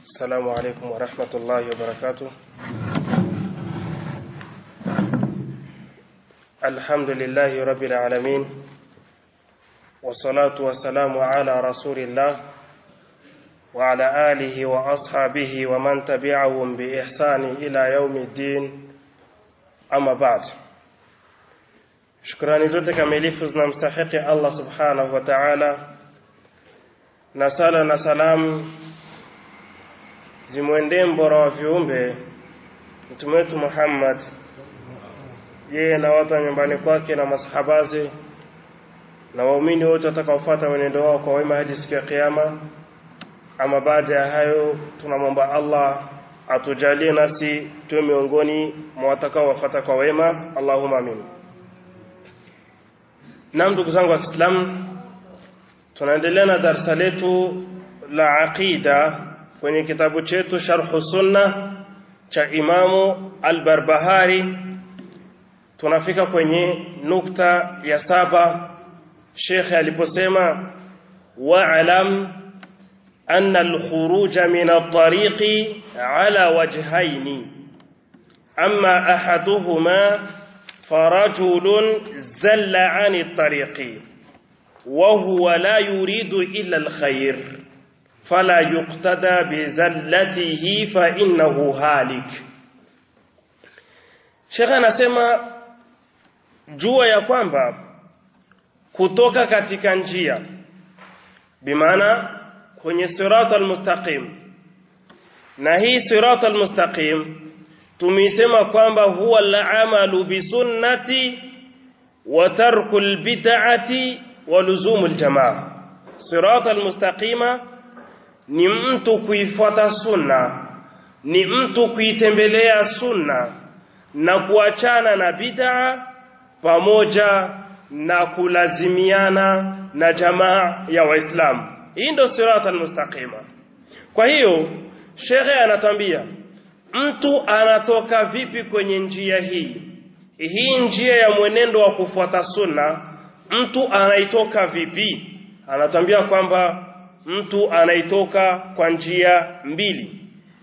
السلام عليكم ورحمة الله وبركاته الحمد لله رب العالمين والصلاة والسلام على رسول الله وعلى آله وأصحابه ومن تبعهم بإحسان إلى يوم الدين أما بعد shukrani zote kamilifu zinamstahiki Allah subhanahu wa ta'ala na sala na salamu zimwendee mbora wa viumbe mtume wetu Muhammad yeye na watu wa nyumbani kwake na masahabaze na waumini wote watakaofuata mwenendo wao kwa wema hadi siku ya kiyama ama baada ya hayo tunamwomba Allah atujalie nasi tuwe miongoni mwa watakaowafuata kwa wema Allahumma amin Naam ndugu zangu wa Kiislamu tunaendelea na darasa letu la aqida kwenye kitabu chetu Sharh Sunna cha Imamu Al-Barbahari tunafika kwenye nukta ya saba Sheikh aliposema wa'lam أن الخروج من الطريق على وجهين أما أحدهما فرجل زل عن الطريق وهو لا يريد إلا الخير فلا يقتدى بزلته فإنه هالك Sheikh anasema jua ya kwamba kutoka katika njia bimaana kwenye sirata almustaqim na hii sirata almustaqim tumeisema kwamba huwa al-amalu bi sunnati wa tarku al-bid'ati wa luzumu al-jamaa sirata almustaqima ni mtu kuifuata sunna ni mtu kuitembelea sunna na kuachana na bid'a pamoja na kulazimiana na jamaa ya waislamu hii ndio sirata almustaqima kwa hiyo shekhe anatambia mtu anatoka vipi kwenye njia hii hii njia ya mwenendo wa kufuata sunna mtu anaitoka vipi anatambia kwamba mtu anaitoka kwa njia mbili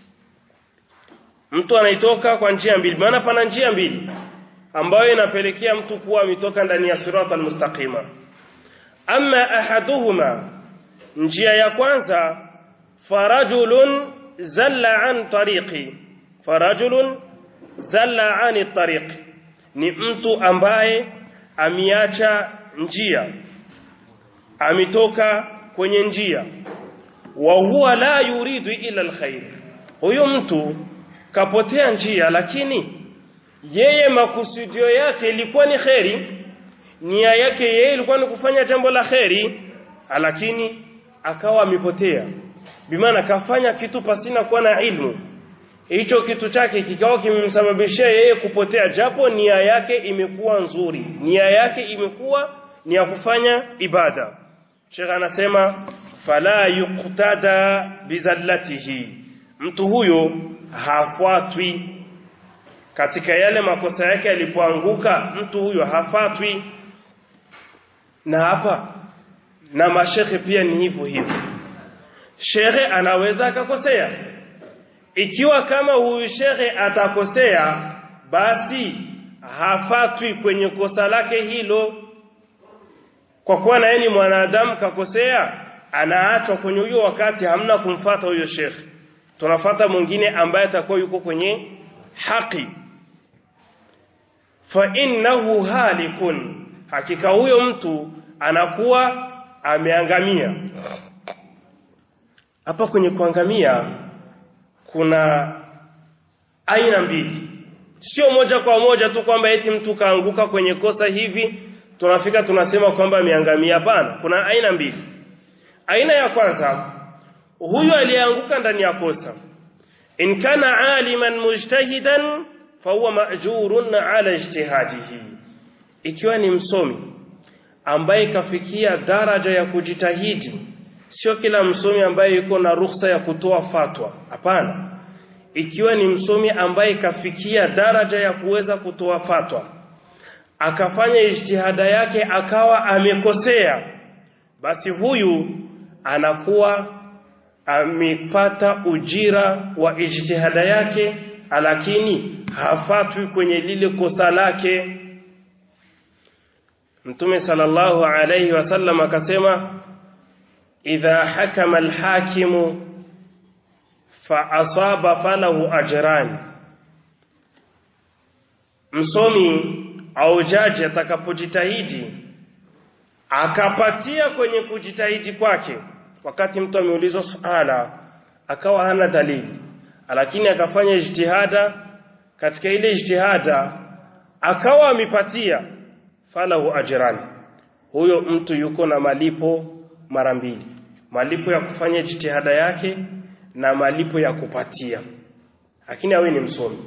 mtu anaitoka kwa njia mbili maana pana njia mbili ambayo inapelekea mtu kuwa ametoka ndani ya sirata almustaqima amma ahaduhuma njia ya kwanza farajulun zalla an tariqi farajulun zalla an tariqi ni mtu ambaye amiacha njia ametoka kwenye njia wa huwa la yuridu ila alkhair huyo mtu kapotea njia lakini yeye makusudio yake ilikuwa ni kheri nia yake yeye ilikuwa ni kufanya jambo la kheri lakini akawa amepotea bimaana kafanya kitu pasina kuwa na ilmu hicho kitu chake kikawa kimemsababishia yeye kupotea japo nia yake imekuwa nzuri nia yake imekuwa ni ya kufanya ibada Sheikh anasema fala yuqtada bizallatihi mtu huyo hafuatwi katika yale makosa yake alipoanguka mtu huyo hafatwi na hapa na mashekhe pia ni hivyo hivyo shekhe anaweza akakosea ikiwa kama huyu shekhe atakosea basi hafatwi kwenye kosa lake hilo kwa kuwa na yeye ni mwanadamu kakosea anaachwa kwenye huyo wakati hamna kumfata huyo shekhe tunafata mwingine ambaye atakuwa yuko kwenye haki fa innahu halikun hakika huyo mtu anakuwa ameangamia hapa kwenye kuangamia kuna aina mbili sio moja kwa moja tu kwamba eti mtu kaanguka kwenye kosa hivi tunafika tunasema kwamba ameangamia hapana kuna aina mbili aina ya kwanza huyu aliyeanguka ndani ya kosa in kana aliman mujtahidan fahuwa ma'jurun ala ijtihadihi ikiwa ni msomi ambaye kafikia daraja ya kujitahidi sio kila msomi ambaye yuko na ruhusa ya kutoa fatwa hapana ikiwa ni msomi ambaye kafikia daraja ya kuweza kutoa fatwa akafanya ijtihada yake akawa amekosea basi huyu anakuwa amepata ujira wa ijtihada yake lakini hafatwi kwenye lile kosa lake Mtume sallallahu alayhi wasallam akasema idha hakama alhakimu fa asaba falahu ajran msomi au jaji atakapojitahidi akapatia kwenye kujitahidi kwake wakati mtu ameulizwa suala akawa hana dalili lakini akafanya ijtihada katika ile ijtihada akawa amepatia falahu ajran huyo mtu yuko na malipo mara mbili malipo ya kufanya jitihada yake na malipo ya kupatia lakini awe ni msomi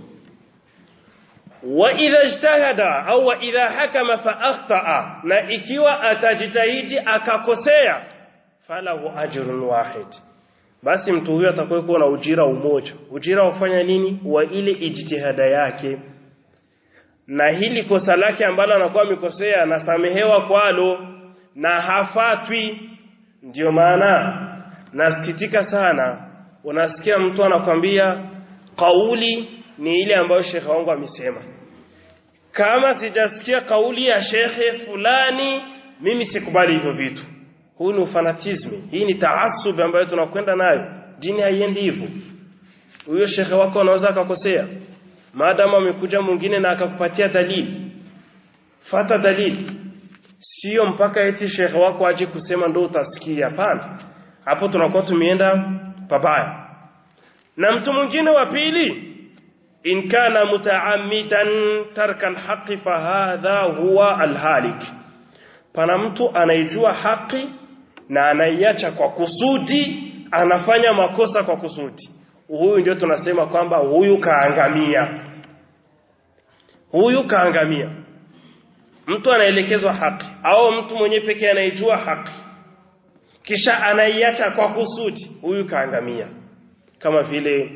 wa idha ijtahada au wa idha hakama fa akhtaa na ikiwa atajitahidi akakosea falahu ajrun wahid basi mtu huyo atakuwa na ujira umoja ujira ufanya nini wa ile ijtihada yake na hili kosa lake ambalo anakuwa amekosea anasamehewa kwalo na hafatwi ndio maana nasikitika sana unasikia mtu anakwambia kauli ni ile ambayo shekhe wangu amesema kama sijasikia kauli ya shekhe fulani mimi sikubali hivyo vitu huu ni ufanatismi hii ni taasub ambayo tunakwenda nayo dini haiendi hivyo huyo shekhe wako anaweza akakosea maadamu amekuja mwingine na akakupatia dalili fata dalili sio mpaka eti shekhe wako aje kusema ndo utasikia hapana hapo tunakuwa tumeenda pabaya na mtu mwingine wa pili in kana mutaammidan tarka alhaqi fahadha huwa alhalik pana mtu anaijua haki na anaiacha kwa kusudi anafanya makosa kwa kusudi huyu ndio tunasema kwamba huyu kaangamia huyu kaangamia mtu anaelekezwa haki au mtu mwenye pekee anaijua haki kisha anaiacha kwa kusudi huyu kaangamia kama vile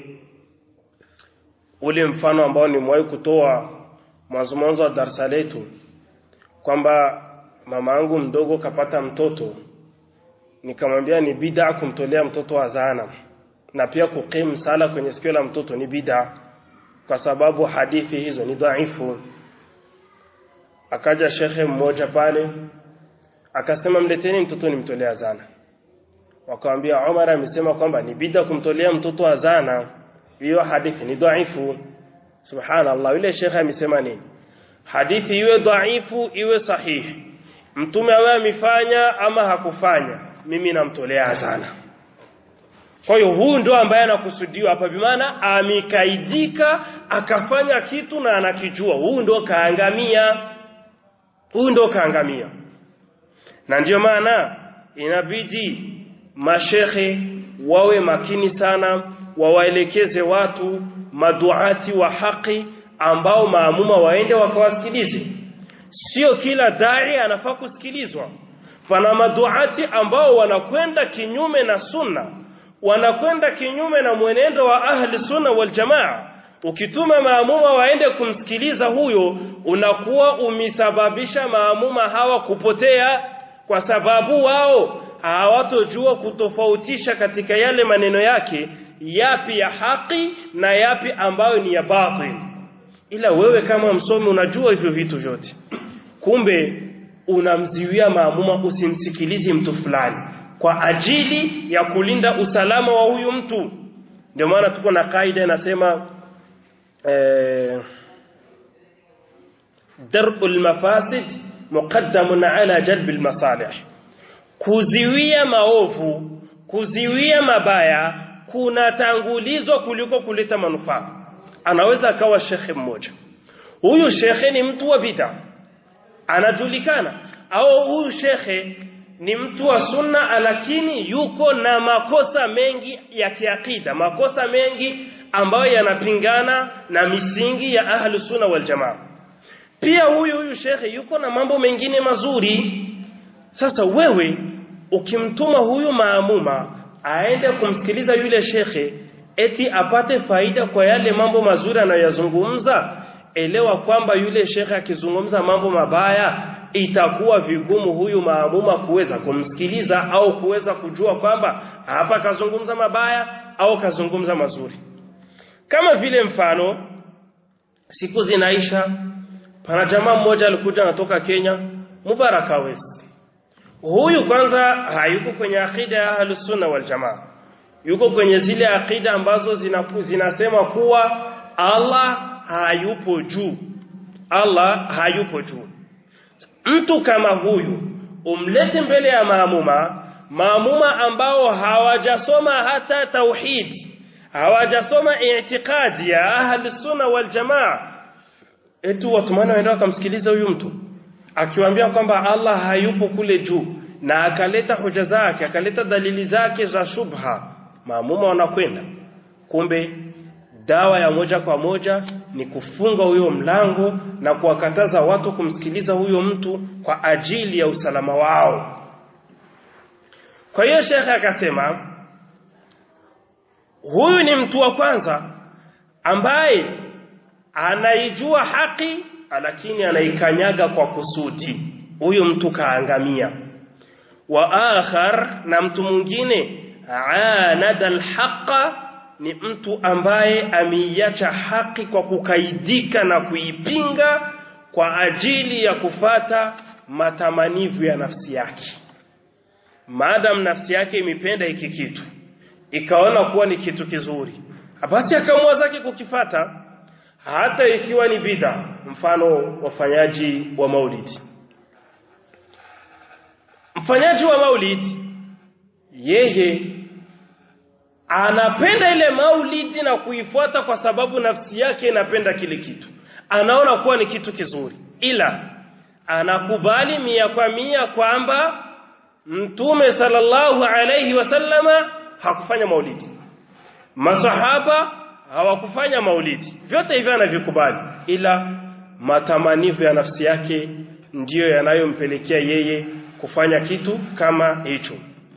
ule mfano ambao nimewahi kutoa mwanzo mwanzo wa darasa letu kwamba mama yangu mdogo kapata mtoto nikamwambia ni bid'a kumtolea mtoto azana na pia kukim sala kwenye sikio la mtoto ni bid'a kwa sababu hadithi hizo ni dhaifu akaja shekhe mmoja pale akasema mleteni mtoto nimtolea azana wakamwambia Umar amesema kwamba ni bid'a kumtolea mtoto azana hiyo hadithi ni dhaifu subhanallah yule shekhe amesema nini hadithi iwe dhaifu iwe sahihi mtume awe amefanya ama hakufanya mimi namtolea azana kwa hiyo huu ndo ambaye anakusudiwa hapa bimaana amekaidika akafanya kitu na anakijua huu ndo kaangamia huu ndo kaangamia na ndio maana inabidi mashekhe wawe makini sana wawaelekeze watu maduati wa haki ambao maamuma waende wakawasikilize sio kila dai anafaa kusikilizwa pana maduati ambao wanakwenda kinyume na sunna wanakwenda kinyume na mwenendo wa ahli sunna wal jamaa ukituma maamuma waende kumsikiliza huyo unakuwa umesababisha maamuma hawa kupotea kwa sababu wao hawatojua kutofautisha katika yale maneno yake yapi ya haki na yapi ambayo ni ya batil ila wewe kama msomi unajua hivyo vitu vyote kumbe unamziwia maamuma usimsikilizi mtu fulani kwa ajili ya kulinda usalama wa huyu mtu ndio maana tuko na kaida inasema eh, dar'ul mafasid muqaddamun ala jalbil masalih kuziwia maovu kuziwia mabaya kunatangulizwa kuliko kuleta manufaa anaweza akawa shekhe mmoja huyu shekhe ni mtu wa bid'a anajulikana au huyu shekhe ni mtu wa sunna lakini yuko na makosa mengi ya kiakida makosa mengi ambayo yanapingana na misingi ya ahlu sunna wal jamaa pia huyu huyu shekhe yuko na mambo mengine mazuri sasa wewe ukimtuma huyu maamuma aende kumsikiliza yule shekhe eti apate faida kwa yale mambo mazuri anayoyazungumza elewa kwamba yule shekhe akizungumza mambo mabaya itakuwa vigumu huyu maamuma kuweza kumsikiliza au kuweza kujua kwamba hapa kazungumza mabaya au kazungumza mazuri kama vile mfano siku zinaisha pana jamaa mmoja alikuja anatoka Kenya Mubaraka West huyu kwanza hayuko kwenye akida ya Ahlus-Sunna wal Jamaa yuko kwenye zile akida ambazo zinapu, zinasema kuwa Allah hayupo juu Allah hayupo juu mtu kama huyu umlete mbele ya maamuma maamuma ambao hawajasoma hata tauhidi hawajasoma i'tiqadi ya ahli sunna wal jamaa etu watumana waenda wakamsikiliza huyu mtu akiwaambia kwamba Allah hayupo kule juu na akaleta hoja zake akaleta dalili zake za shubha maamuma wanakwenda kumbe dawa ya moja kwa moja ni kufunga huyo mlango na kuwakataza watu kumsikiliza huyo mtu kwa ajili ya usalama wao kwa hiyo shekhe akasema huyu ni mtu wa kwanza ambaye anaijua haki lakini anaikanyaga kwa kusudi huyu mtu kaangamia wa akhar na mtu mwingine anada alhaqa ni mtu ambaye ameiacha haki kwa kukaidika na kuipinga kwa ajili ya kufata matamanivu ya nafsi yake maadam nafsi yake imependa hiki kitu ikaona kuwa ni kitu kizuri basi akaamua zake kukifata hata ikiwa ni bid'a mfano wafanyaji wa maulidi mfanyaji wa maulidi yeye anapenda ile maulidi na kuifuata kwa sababu nafsi yake inapenda kile kitu anaona kuwa ni kitu kizuri ila anakubali mia kwa mia kwamba mtume sallallahu alayhi wasallama hakufanya maulidi masahaba hawakufanya maulidi vyote hivyo anavikubali ila matamanivu ya nafsi yake ndiyo yanayompelekea yeye kufanya kitu kama hicho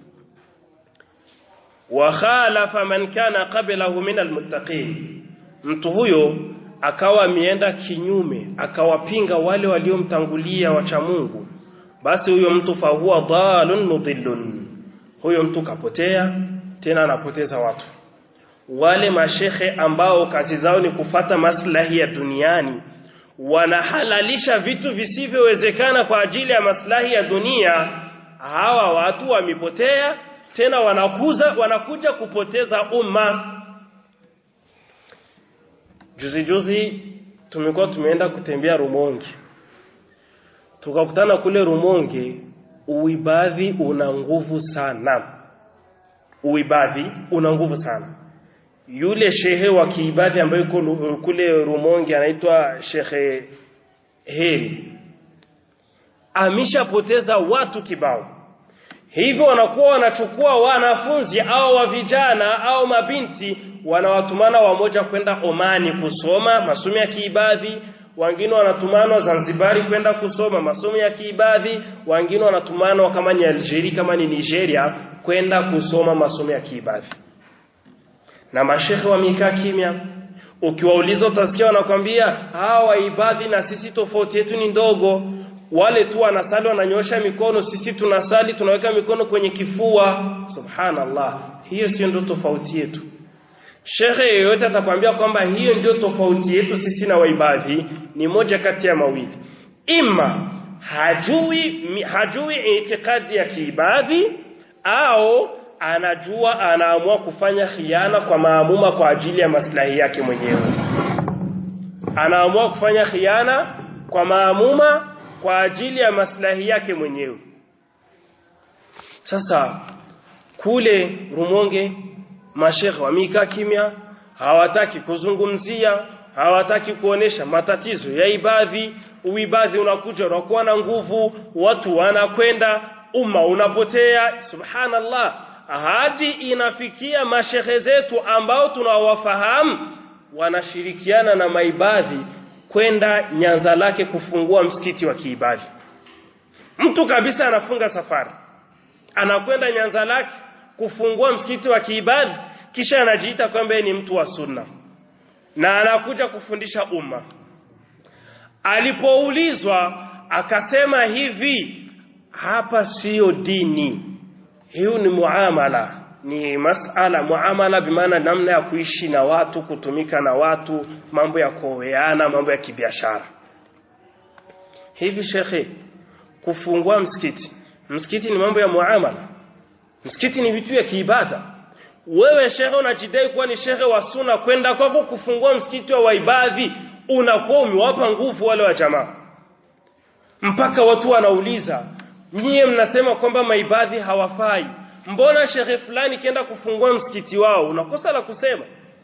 wa khalafa man kana qablahu min almuttaqin mtu huyo akawa ameenda kinyume akawapinga wale waliomtangulia wacha Mungu basi huyo mtu fahuwa dhalun mudillun huyo mtu kapotea tena anapoteza watu wale mashekhe ambao kazi zao ni kufata maslahi ya duniani wanahalalisha vitu visivyowezekana kwa ajili ya maslahi ya dunia hawa watu wamepotea tena wanakuza wanakuja kupoteza umma juzi juzi tumekuwa tumeenda kutembea Rumonge tukakutana kule Rumonge uibadhi una nguvu sana uibadhi una nguvu sana yule shehe wa kiibadhi ambaye yuko kule Rumonge anaitwa Shehe Heri ameshapoteza watu kibao hivyo wanakuwa wanachukua wanafunzi au wa vijana au mabinti wanawatumana wamoja kwenda Omani kusoma masomo ya kiibadhi wengine wanatumana Zanzibari kwenda kusoma masomo ya kiibadhi wengine wanatumana kama ni Algeria kama ni Nigeria kwenda kusoma masomo ya kiibadhi na mashekhe wamekaa kimya ukiwauliza utasikia wanakwambia hawa waibadhi na sisi tofauti yetu ni ndogo wale tu wanasali wananyosha mikono sisi tunasali tunaweka mikono kwenye kifua subhanallah hiyo sio ndio tofauti yetu Shekhe yeyote atakwambia kwamba hiyo ndio tofauti yetu sisi na waibadhi ni moja kati ya mawili ima hajui hajui itikadi ya kiibadhi au anajua anaamua kufanya khiana kwa maamuma kwa ajili ya maslahi yake mwenyewe anaamua kufanya khiana kwa maamuma kwa ajili ya maslahi yake mwenyewe sasa kule Rumonge mashekhe wamekaa kimya hawataki kuzungumzia hawataki kuonesha matatizo ya ibadhi uibadhi unakuja unakuwa na nguvu watu wanakwenda umma unapotea subhanallah hadi inafikia mashehe zetu ambao tunawafahamu wanashirikiana na maibadhi kwenda nyanza lake kufungua msikiti wa kiibadhi mtu kabisa anafunga safari anakwenda nyanza lake kufungua msikiti wa kiibadhi kisha anajiita kwamba ni mtu wa sunna na anakuja kufundisha umma alipoulizwa akasema hivi hapa siyo dini hiyo ni muamala ni masala muamala bimaana namna ya kuishi na watu kutumika na watu mambo ya kuoweana mambo ya kibiashara hivi shekhe kufungua msikiti msikiti ni mambo ya muamala msikiti ni vitu ya kiibada wewe shekhe unajidai kuwa ni shekhe wa suna kwenda kwako kufungua msikiti wa waibadhi unakuwa umewapa nguvu wale wa jamaa mpaka watu wanauliza nyie mnasema kwamba maibadhi hawafai mbona shekhe fulani kienda kufungua msikiti wao unakosa la kusema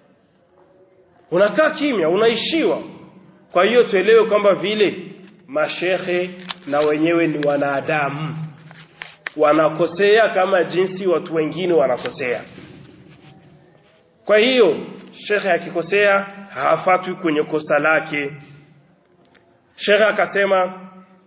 unakaa kimya unaishiwa kwa hiyo tuelewe kwamba vile mashehe na wenyewe ni wanadamu wanakosea kama jinsi watu wengine wanakosea kwa hiyo shekhe akikosea hafatwi kwenye kosa lake shekhe akasema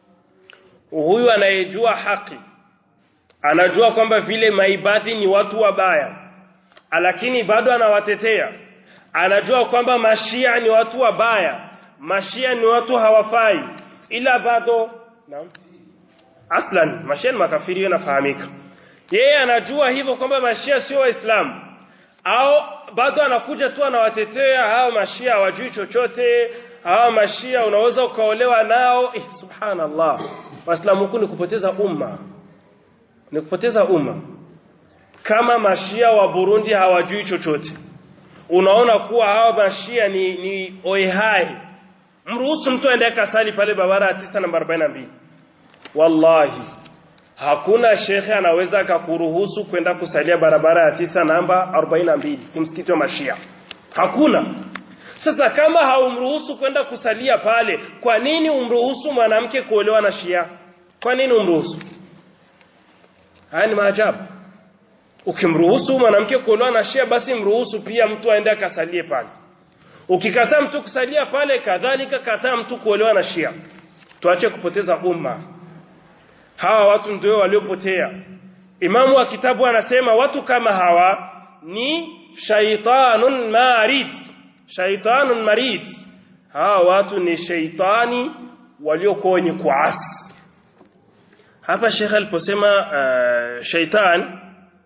huyu anayejua haki anajua kwamba vile maibadhi ni watu wabaya lakini bado anawatetea anajua kwamba mashia ni watu wabaya mashia ni watu hawafai ila bado naam aslan mashia ni makafiri yanafahamika yeye anajua hivyo kwamba mashia sio waislamu au bado anakuja tu anawatetea hao mashia hawajui chochote hao mashia unaweza ukaolewa nao eh, subhanallah waislamu huku ni kupoteza umma ni kupoteza umma kama mashia wa Burundi hawajui chochote unaona kuwa hawa mashia ni ni oehai mruhusu mtu aende kasali pale barabara ya 9 namba 42 wallahi hakuna shekhe anaweza akakuruhusu kwenda kusalia barabara ya tisa namba 42 kumsikiti wa mashia hakuna sasa kama haumruhusu kwenda kusalia pale kwa nini umruhusu mwanamke kuolewa na shia kwa nini umruhusu haya ni maajabu ukimruhusu mwanamke kuolewa na shia basi mruhusu pia mtu aende akasalie pale ukikataa mtu kusalia pale kadhalika kataa mtu kuolewa na shia tuache kupoteza umma hawa watu ndio waliopotea imamu wa kitabu anasema watu kama hawa ni shaitanun marid shaitanun marid hawa watu ni shaitani waliokuwa wenye kuasi hapa shekhe aliposema uh, shaitan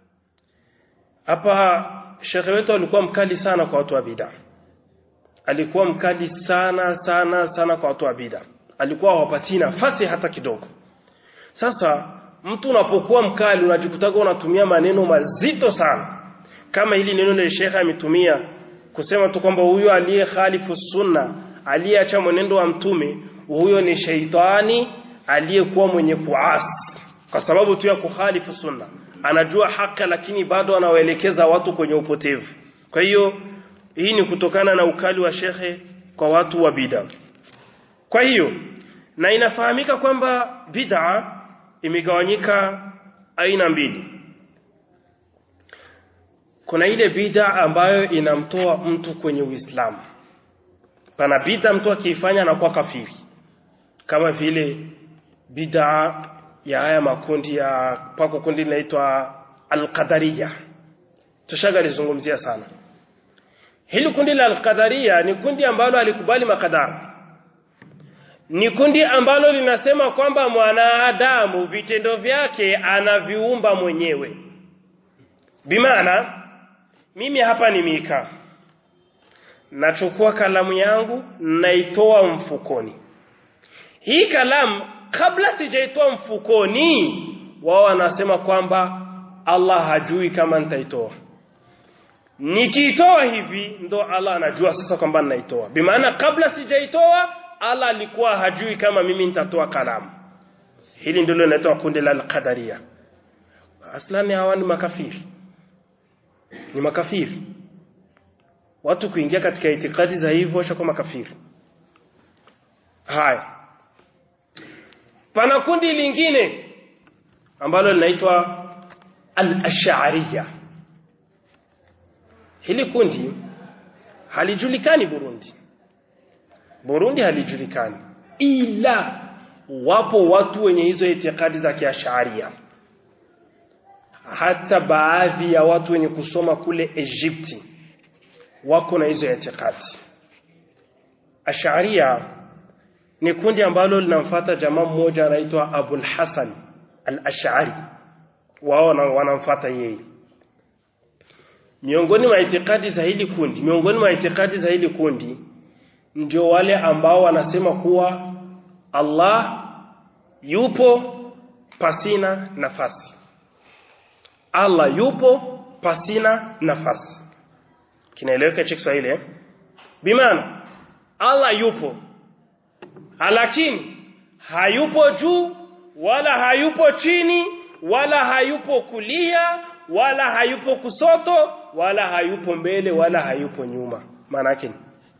hapa shekhe wetu alikuwa mkali sana kwa watu wa bid'a alikuwa mkali sana sana sana kwa watu wa bid'a alikuwa hawapatii nafasi hata kidogo sasa mtu unapokuwa mkali unajikutaga unatumia maneno mazito sana kama hili neno la shekhe ametumia kusema tu kwamba huyo aliye khalifu sunna aliyeacha mwenendo wa mtume huyo ni sheitani aliyekuwa mwenye kuasi kwa sababu tu ya kukhalifu sunna anajua haki lakini bado anawaelekeza watu kwenye upotevu kwa hiyo hii ni kutokana na ukali wa shekhe kwa watu wa bid'a kwa hiyo na inafahamika kwamba bid'a imegawanyika aina mbili kuna ile bid'a ambayo inamtoa mtu kwenye Uislamu pana bid'a mtu akiifanya anakuwa kafiri kama vile bid'a ya haya makundi ya pako kundi linaitwa al-qadariyya tushagalizungumzia sana hili kundi la al-qadariyya ni kundi ambalo alikubali makadara ni kundi ambalo linasema kwamba mwanadamu vitendo vyake anaviumba mwenyewe bimaana mimi hapa nimekaa nachukua kalamu yangu naitoa mfukoni hii kalamu kabla sijaitoa mfukoni wao wanasema kwamba Allah hajui kama nitaitoa nikiitoa hivi ndo Allah anajua sasa kwamba ninaitoa bimaana kabla sijaitoa Allah alikuwa hajui kama mimi nitatoa kalamu hili ndilo linaitwa kundi la al-qadaria aslani hawa ni makafiri ni makafiri watu kuingia katika itikadi za hivyo washakuwa makafiri haya pana kundi lingine ambalo linaitwa al-ash'ariyya hili kundi halijulikani Burundi Burundi halijulikani ila wapo watu wenye hizo itikadi za kiasharia hata baadhi ya watu wenye kusoma kule Egypti wako na hizo itikadi Asharia ni kundi ambalo linamfuata jamaa mmoja anaitwa Abul Hasan al-Ash'ari wao wanamfuata yeye miongoni mwa itikadi za hili kundi miongoni mwa itikadi za hili kundi ndio wale ambao wanasema kuwa Allah yupo pasina nafasi Allah yupo pasina nafasi kinaeleweka cha Kiswahili eh bimaana Allah yupo lakini hayupo juu wala hayupo chini wala hayupo kulia wala hayupo kusoto wala hayupo mbele wala hayupo nyuma maana yake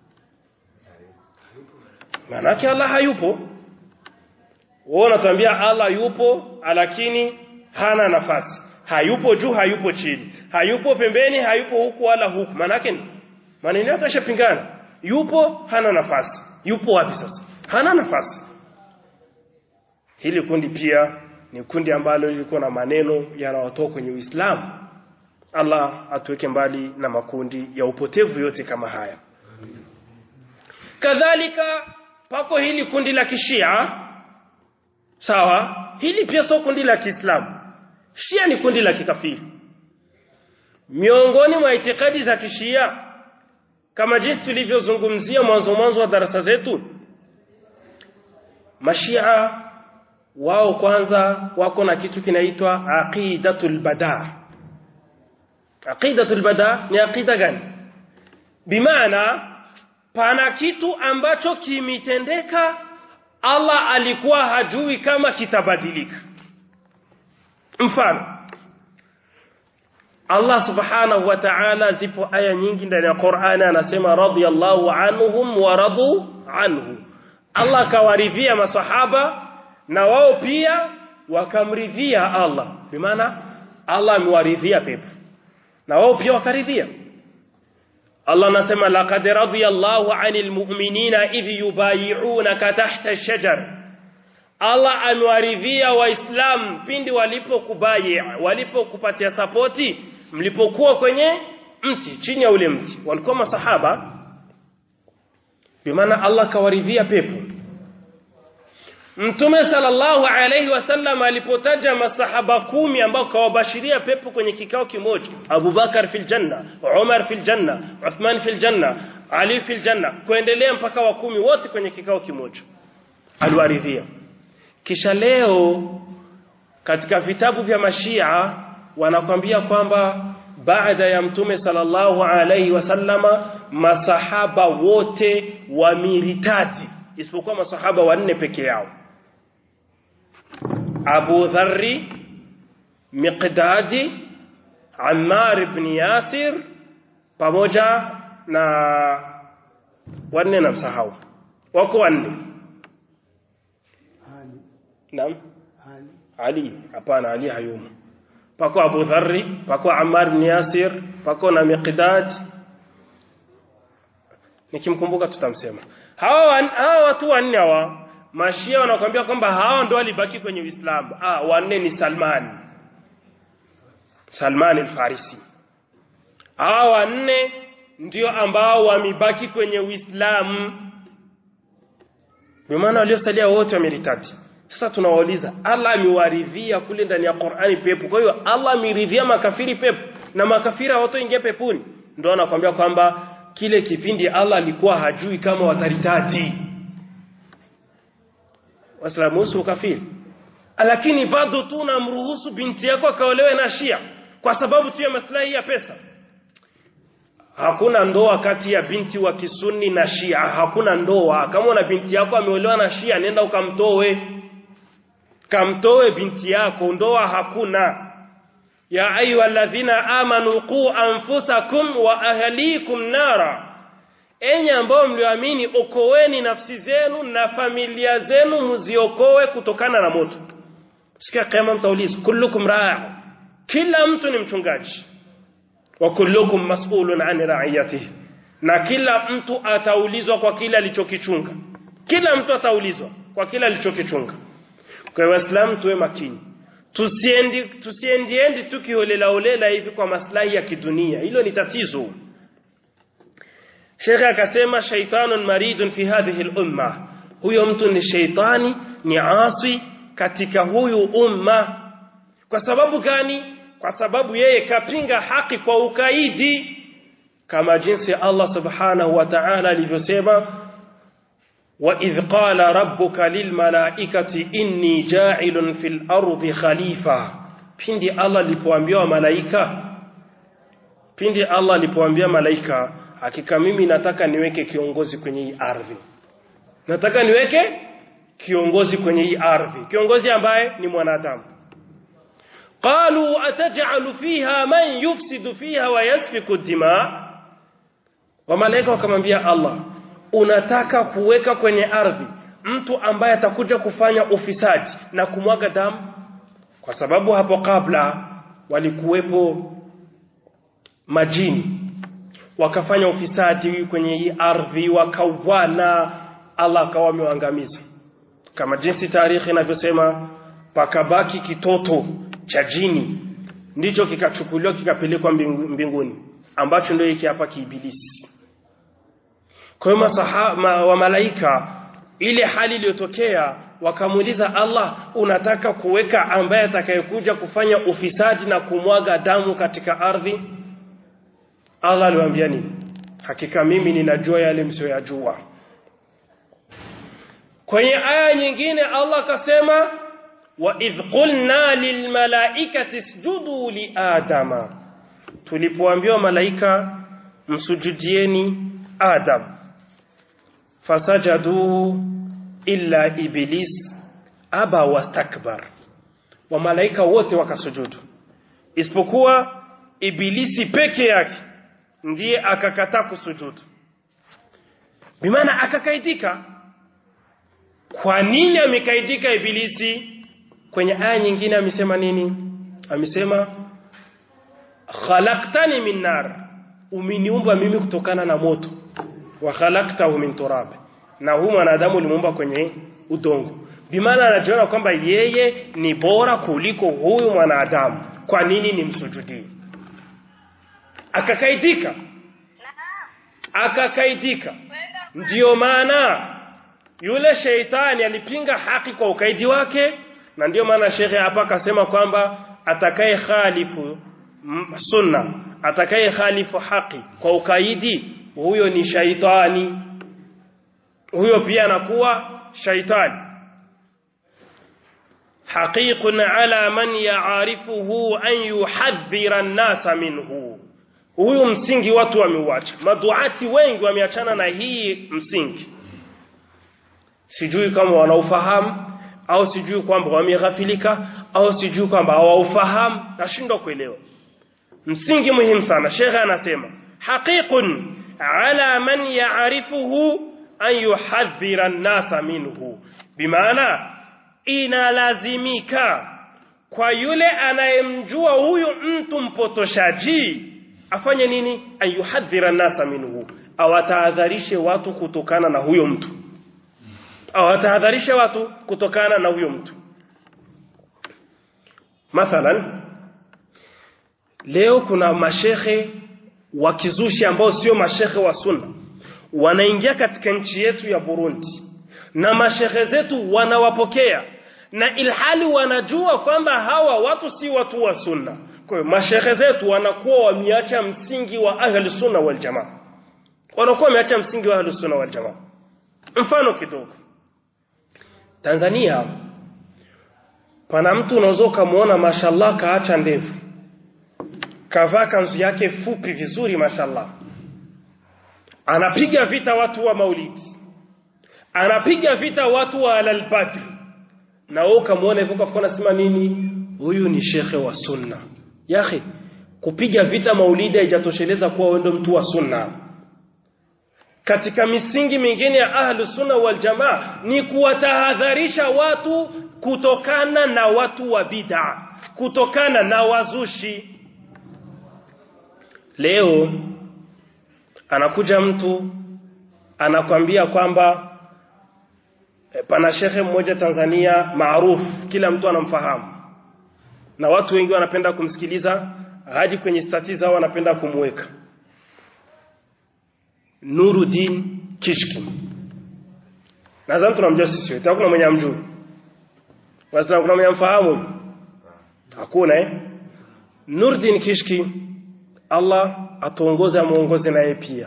maana yake Allah hayupo wewe unatuambia Allah yupo lakini hana nafasi hayupo juu hayupo chini hayupo pembeni hayupo huku wala huku maana yake maneno yake yashapingana yupo hana nafasi yupo wapi sasa hana nafasi hili kundi pia ni kundi ambalo lilikuwa na maneno yanayotoka kwenye Uislamu Allah atuweke mbali na makundi ya upotevu yote kama haya kadhalika pako hili kundi la kishia sawa hili pia sio kundi la Kiislamu Shia ni kundi la kikafiri miongoni mwa itikadi za kishia kama jinsi tulivyozungumzia mwanzo mwanzo wa darasa zetu mashia wao kwanza wako na kitu kinaitwa aqidatul bada aqidatul bada ni aqida gani bimaana pana kitu ambacho kimitendeka Allah alikuwa hajui kama kitabadilika mfano Allah subhanahu wa ta'ala zipo aya nyingi ndani ya Qur'ani anasema radiyallahu anhum wa radu anhu Allah kawaridhia masahaba na wao pia wakamridhia Allah bimaana Allah amewaridhia pepo na wao pia wakaridhia Allah anasema laqad radiyallahu 'anil mu'minina idh yubayi'unaka tahta ash-shajar Allah amewaridhia waislamu pindi walipokubayi walipokupatia sapoti mlipokuwa kwenye mti chini ya ule mti walikuwa masahaba bimaana Allah kawaridhia pepo Mtume sallallahu alayhi wasallam alipotaja masahaba kumi ambao kawabashiria pepo kwenye kikao kimoja Abu Bakar fil janna Umar fil janna Uthman fil janna Ali fil janna kuendelea mpaka wa kumi wote kwenye kikao kimoja aliwaridhia kisha leo katika vitabu vya mashia wanakwambia kwamba baada ya mtume sallallahu alayhi wasallama masahaba wote wameritadi isipokuwa masahaba wanne peke yao Abu Dharri Miqdadi Ammar ibn Yasir pamoja na wanne na msahau wako wanne Naam Ali hapana Ali hayumo pako Abu Dharri pako Ammar ibn Yasir pako na Miqdad nikimkumbuka tutamsema hawa hawa watu wanne hawa mashia wanakuambia kwamba hawa ndo walibaki kwenye Uislamu ah wanne ni Salman Salman al-Farisi hawa wanne ndio ambao wamebaki kwenye Uislamu kwa maana waliosalia wote wameritati sasa tunawauliza Allah amewaridhia kule ndani ya Qur'ani pepo kwa hiyo Allah ameridhia makafiri pepo na makafiri hawatoingia peponi ndio anakuambia kwamba kile kipindi Allah alikuwa hajui kama wataritati Waislamu usu kafiri lakini bado tu unamruhusu binti yako akaolewe na Shia kwa sababu tu ya maslahi ya pesa Hakuna ndoa kati ya binti wa Kisuni na Shia hakuna ndoa kama una binti yako ameolewa na Shia nenda ukamtoe kamtoe binti yako ndoa hakuna ya ayyuhalladhina amanu qu anfusakum wa ahlikum nara enyi ambao mlioamini okoeni nafsi zenu na familia zenu mziokoe kutokana na moto sikia kama mtaulizwa kullukum raa kila mtu ni mchungaji wa kullukum mas'ulun an ra'iyatihi na kila mtu ataulizwa kwa kile alichokichunga kila mtu ataulizwa kwa kile alichokichunga kwa waislamu tuwe makini tusiendi tusiendiendi tukiholela holela hivi kwa maslahi ya kidunia hilo ni tatizo Sheikh akasema shaitanun maridun fi hadhihi al-umma huyo mtu ni sheitani ni asi katika huyu umma kwa sababu gani kwa sababu yeye kapinga haki kwa ukaidi kama jinsi Allah subhanahu wa ta'ala alivyosema wa idh qala rabbuka lilmalaikati inni ja'ilun fil ardi khalifa pindi Allah alipoambia malaika pindi Allah alipoambia malaika hakika mimi nataka niweke kiongozi kwenye hii ardhi nataka niweke kiongozi kwenye hii ardhi kiongozi ambaye ni mwanadamu qalu ataj'alu fiha man yufsidu fiha wa yasfiku dima wa malaika wakamwambia Allah unataka kuweka kwenye ardhi mtu ambaye atakuja kufanya ufisadi na kumwaga damu kwa sababu hapo kabla walikuwepo majini wakafanya ufisadi kwenye hii ardhi wakauana Allah akawa amewaangamiza kama jinsi tarehe inavyosema pakabaki kitoto cha jini ndicho kikachukuliwa kikapelekwa mbinguni ambacho ndio hiki hapa kiibilisi kwa hiyo ma, wa malaika ile hali iliyotokea wakamuuliza Allah unataka kuweka ambaye atakayekuja kufanya ufisadi na kumwaga damu katika ardhi Allah aliwaambia nini hakika mimi ninajua yale msioyajua kwenye aya nyingine Allah akasema wa idh qulna lilmalaikati isjudu li adama tulipoambiwa malaika msujudieni adam fasajadu illa iblis aba wastakbar wa malaika wote wakasujudu isipokuwa ibilisi peke yake ndiye akakataa kusujudu bimaana akakaidika kwa nini amekaidika ibilisi kwenye aya nyingine amesema nini amesema khalaqtani min nar umeniumba mimi kutokana na moto wa khalaqtahu min turab na huyu mwanadamu ulimuumba kwenye udongo bimaana anajiona kwamba yeye ni bora kuliko huyu mwanadamu kwa nini nimsujudie akakaidika akakaidika ndiyo maana yule sheitani alipinga haki kwa ukaidi wake na ndiyo maana shekhe hapa akasema kwamba atakaye khalifu sunna atakaye khalifu haki kwa ukaidi huyo ni shaitani huyo pia anakuwa shaitani حقيق على من يعرفه أن يحذر الناس منه huyu msingi watu wameuacha maduati wengi wameachana na hii msingi sijui kama wanaufahamu au sijui kwamba wameghafilika au sijui kwamba hawaufahamu nashindwa kuelewa msingi muhimu sana shekhe anasema haqiqun ala man ya'rifuhu an yuhadhira an-nasa minhu bimaana inalazimika kwa yule anayemjua huyu mtu mpotoshaji afanye nini ayuhadhira nasa minhu awatahadharishe watu kutokana na huyo mtu awatahadharishe watu kutokana na huyo mtu mathalan leo kuna mashehe wa kizushi ambao sio mashehe wa sunna wanaingia katika nchi yetu ya Burundi na mashehe zetu wanawapokea na ilhali wanajua kwamba hawa watu si watu wa sunna kwa hiyo mashehe zetu wanakuwa wameacha msingi wa ahli sunna wal jamaa wanakuwa wameacha msingi wa ahli sunna wal jamaa mfano kidogo Tanzania pana mtu unaweza kumuona mashallah kaacha ndevu kavaa kanzu yake fupi vizuri mashallah anapiga vita watu wa maulidi anapiga vita watu wa alalbadr na wewe ukamwona hivyo ukafikiri nasema nini huyu ni shekhe wa sunna yahi kupiga vita maulidi haijatosheleza kuwa wewe ndo mtu wa sunna katika misingi mingine ya ahlu sunna wal jamaa ni kuwatahadharisha watu kutokana na watu wa bid'a kutokana na wazushi leo anakuja mtu anakwambia kwamba e, pana shekhe mmoja Tanzania maarufu kila mtu anamfahamu na watu wengi wanapenda kumsikiliza haji kwenye stati zao wanapenda kumweka Nuruddin Kishki nadhani tunamjua sisi wote hakuna mwenye amjui wasa kuna mwenye amfahamu hakuna eh Nurdin Kishki Allah atuongoze amuongoze naye pia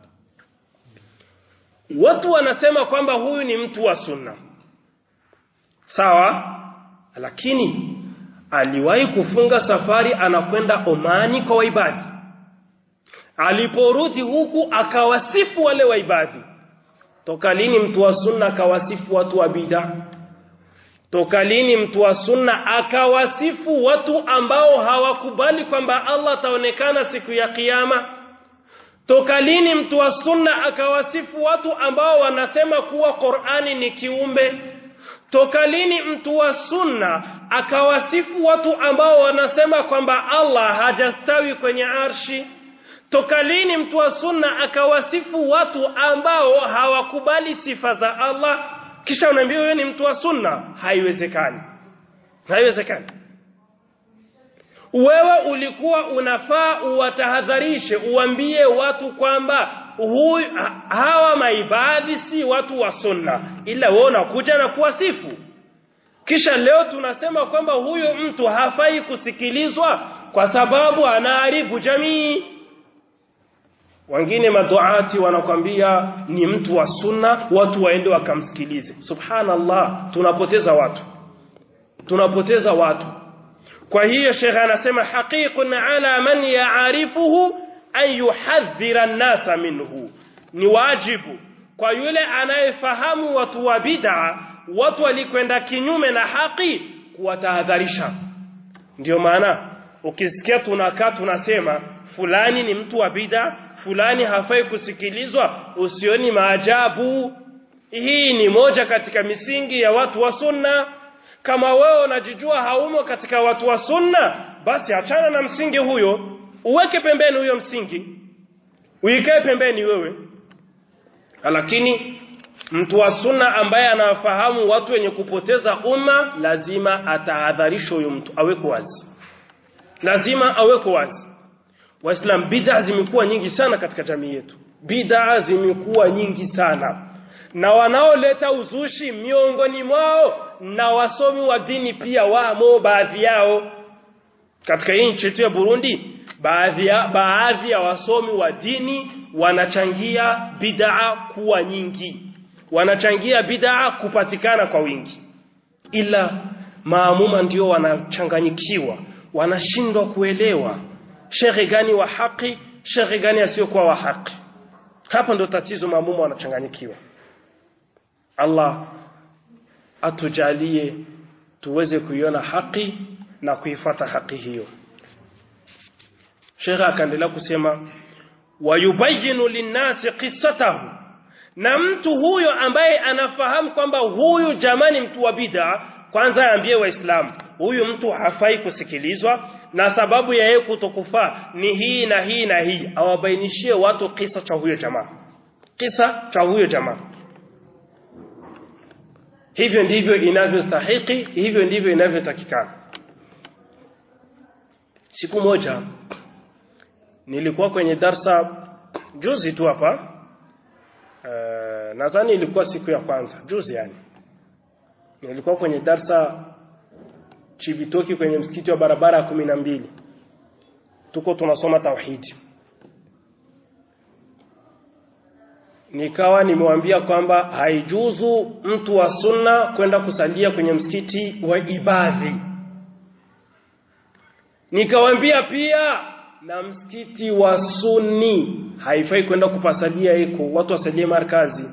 watu wanasema kwamba huyu ni mtu wa sunna sawa lakini aliwahi kufunga safari anakwenda Omani kwa waibadi aliporudi huku akawasifu wale waibadi toka lini mtu wa sunna akawasifu watu wa bid'a toka lini mtu wa sunna akawasifu watu ambao hawakubali kwamba Allah ataonekana siku ya kiyama toka lini mtu wa sunna akawasifu watu ambao wanasema kuwa Qur'ani ni kiumbe toka lini mtu wa sunna akawasifu watu ambao wanasema kwamba Allah hajastawi kwenye arshi toka lini mtu wa sunna akawasifu watu ambao hawakubali sifa za Allah kisha unaambia wewe ni mtu wa sunna haiwezekani haiwezekani wewe ulikuwa unafaa uwatahadharishe uambie watu kwamba huyu hawa maibadhi si watu wa sunna ila wewe unakuja na kuwasifu kisha leo tunasema kwamba huyu mtu hafai kusikilizwa kwa sababu anaharibu jamii wengine maduati wanakwambia ni mtu wa sunna watu waende wakamsikilize subhanallah tunapoteza watu tunapoteza watu kwa hiyo shekhe anasema haqiqun ala man yaarifuhu an yuhadhira an-nasa minhu ni wajibu kwa yule anayefahamu watu wa bid'a watu walikwenda kinyume na haki kuwatahadharisha ndio maana ukisikia tunakaa tunasema fulani ni mtu wa bid'a fulani hafai kusikilizwa usioni maajabu hii ni moja katika misingi ya watu wa sunna kama wewe unajijua haumo katika watu wa sunna basi achana na msingi huyo uweke pembeni huyo msingi uikae pembeni wewe lakini mtu wa sunna ambaye anawafahamu watu wenye kupoteza umma lazima atahadharishwe huyo mtu aweko wazi lazima aweko wazi Waislam bid'a zimekuwa nyingi sana katika jamii yetu. Bid'a zimekuwa nyingi sana. Na wanaoleta uzushi miongoni mwao na wasomi wa dini pia wamo baadhi yao. Katika hii nchi yetu ya Burundi, baadhi ya baadhi ya wasomi wa dini wanachangia bid'a kuwa nyingi. Wanachangia bid'a kupatikana kwa wingi. Ila maamuma ndio wanachanganyikiwa, wanashindwa kuelewa shekhe gani wa haki shekhe gani asiyokuwa wa haki hapa ndo tatizo maamumu wanachanganyikiwa Allah atujalie tuweze kuiona haki na kuifata haki hiyo shekhe akaendelea kusema wayubayinu linnasi qissatahu na mtu huyo ambaye anafahamu kwamba huyu jamani mtu wa bid'a kwanza aambie waislamu huyu mtu hafai kusikilizwa na sababu ya yeye kutokufaa ni hii na hii na hii awabainishie watu kisa cha huyo jamaa kisa cha huyo jamaa hivyo ndivyo inavyostahiki hivyo ndivyo inavyotakikana siku moja nilikuwa kwenye darsa juzi tu hapa uh, nadhani ilikuwa siku ya kwanza juzi yani nilikuwa kwenye darsa Chibitoki kwenye msikiti wa barabara ya kumi na mbili tuko tunasoma tauhidi nikawa nimewambia kwamba haijuzu mtu wa sunna kwenda kusalia kwenye msikiti wa ibadhi nikawambia pia na msikiti wa sunni haifai kwenda kupasalia iko watu wasalie markazi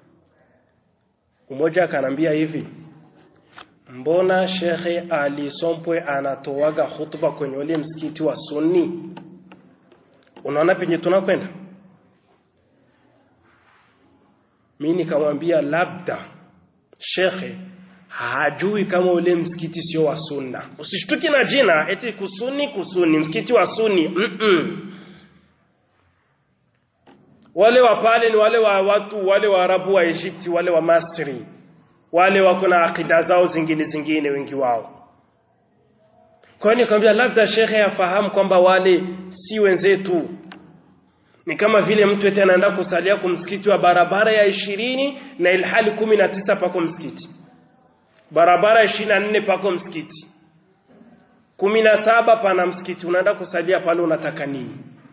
mmoja akanambia hivi mbona shekhe Ali Sompwe anatoaga hutuba kwenye ule msikiti wa Sunni unaona penye tunakwenda mimi nikamwambia labda shekhe hajui kama ule msikiti sio wa sunna usishtuki na jina eti kusuni kusuni msikiti wa sunni mm -mm. wale wa pale ni wale wa watu wale wa Arabu wa Egypti wale wa Masri wale wako na akida zao zingine zingine wengi wao kwa hiyo nikamwambia labda shekhe afahamu kwamba wale si wenzetu ni kama vile mtu eti anaenda kusalia kwa msikiti wa barabara ya ishirini na ilhali kumi na tisa pako msikiti barabara ishirini na nne pako msikiti kumi na saba pana msikiti unaenda kusalia pale unataka nini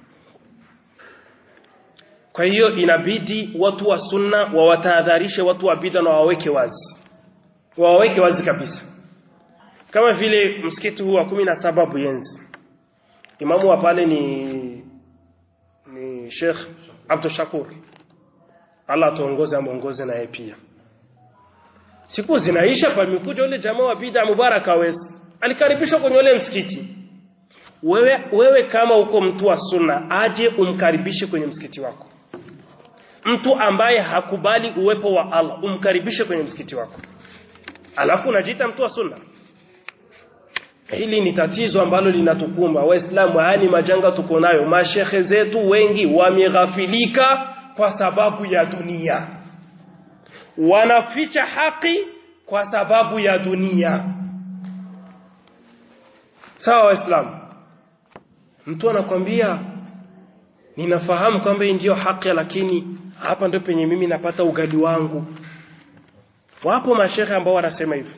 kwa hiyo inabidi watu wa sunna wawatahadharishe watu wa bid'a na waweke wazi waweke wazi kabisa kama vile msikiti huu wa kumi na saba Buyenzi imamu wa pale ni ni Sheikh Abdul Shakur Allah tuongoze amuongoze na yeye pia siku zinaisha pamekuja yule jamaa wa bid'a Mubaraka West alikaribishwa kwenye ule msikiti wewe wewe kama uko mtu wa sunna aje umkaribishe kwenye msikiti wako mtu ambaye hakubali uwepo wa Allah umkaribishe kwenye msikiti wako alafu unajiita mtu wa sunna hili ni tatizo ambalo linatukumba waislamu haya ni majanga tuko nayo mashehe zetu wengi wameghafilika kwa sababu ya dunia wanaficha haki kwa sababu ya dunia sawa waislamu mtu anakwambia ninafahamu kwamba hii ndiyo haki lakini hapa ndio penye mimi napata ugali wangu wapo mashehe ambao wanasema hivyo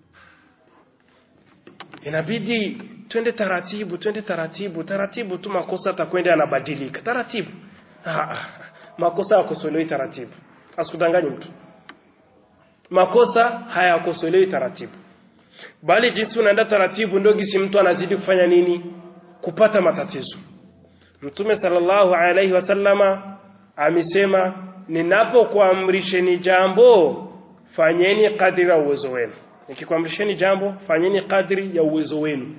inabidi twende taratibu twende taratibu taratibu tu makosa atakwenda yanabadilika taratibu ah, makosa hayakosolewi taratibu asikudanganye mtu makosa hayakosolewi taratibu bali jinsi unaenda taratibu ndio gisi mtu anazidi kufanya nini kupata matatizo mtume sallallahu alaihi wasallama amesema ninapokuamrisheni jambo fanyeni kadri ya uwezo wenu nikikwamrisheni jambo fanyeni kadri ya uwezo wenu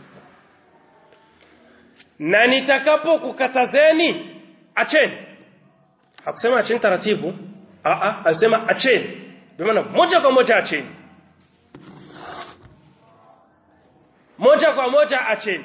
na nitakapokukatazeni acheni hakusema acheni taratibu a a alisema acheni maana moja kwa moja acheni moja kwa moja acheni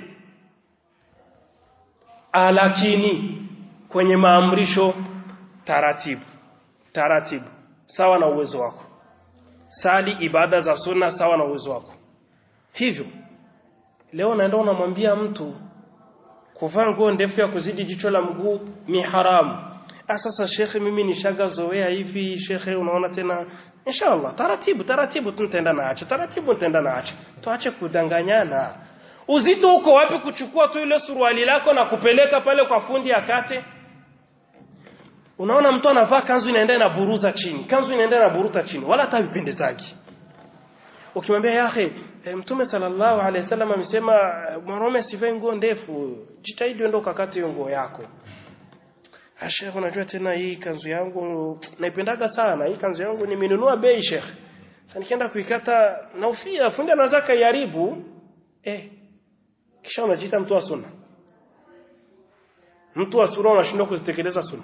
lakini kwenye maamrisho taratibu taratibu sawa na uwezo wako sali ibada za sunna sawa na uwezo wako hivyo leo naenda unamwambia mtu kuvaa nguo ndefu ya kuzidi jicho la mguu ni haramu ah sasa shekhe mimi nishagazoea hivi shekhe unaona tena inshallah taratibu taratibu tu nitaenda naacha taratibu nitaenda naacha tuache kudanganyana uzito uko wapi kuchukua tu ile suruali lako na kupeleka pale kwa fundi akate unaona mtu anavaa kanzu inaenda na buruza chini kanzu inaenda na buruta chini wala hata vipendezaki ukimwambia yahe e, mtume sallallahu alaihi wasallam amesema mwanaume asivae nguo ndefu jitahidi uende ukakate hiyo nguo yako Sheikh unajua tena hii kanzu yangu naipendaga sana hii kanzu yangu nimenunua bei Sheikh sasa nikienda kuikata naufia fundi anaweza kaiharibu eh kisha unajiita mtu wa sunna mtu wa sunna unashindwa kuzitekeleza sunna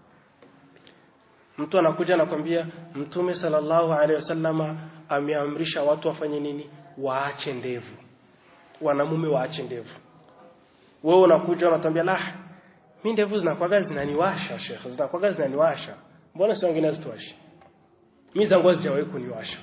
mtu anakuja anakwambia mtume sallallahu alaihi wasallama ameamrisha watu wafanye nini waache ndevu wanamume waache ndevu wewe unakuja unatambia la mimi ndevu zinakuwaga zinaniwasha shekhe zinakuwaga zinaniwasha mbona si wengine zituwashi mimi zangu hazijawahi kuniwasha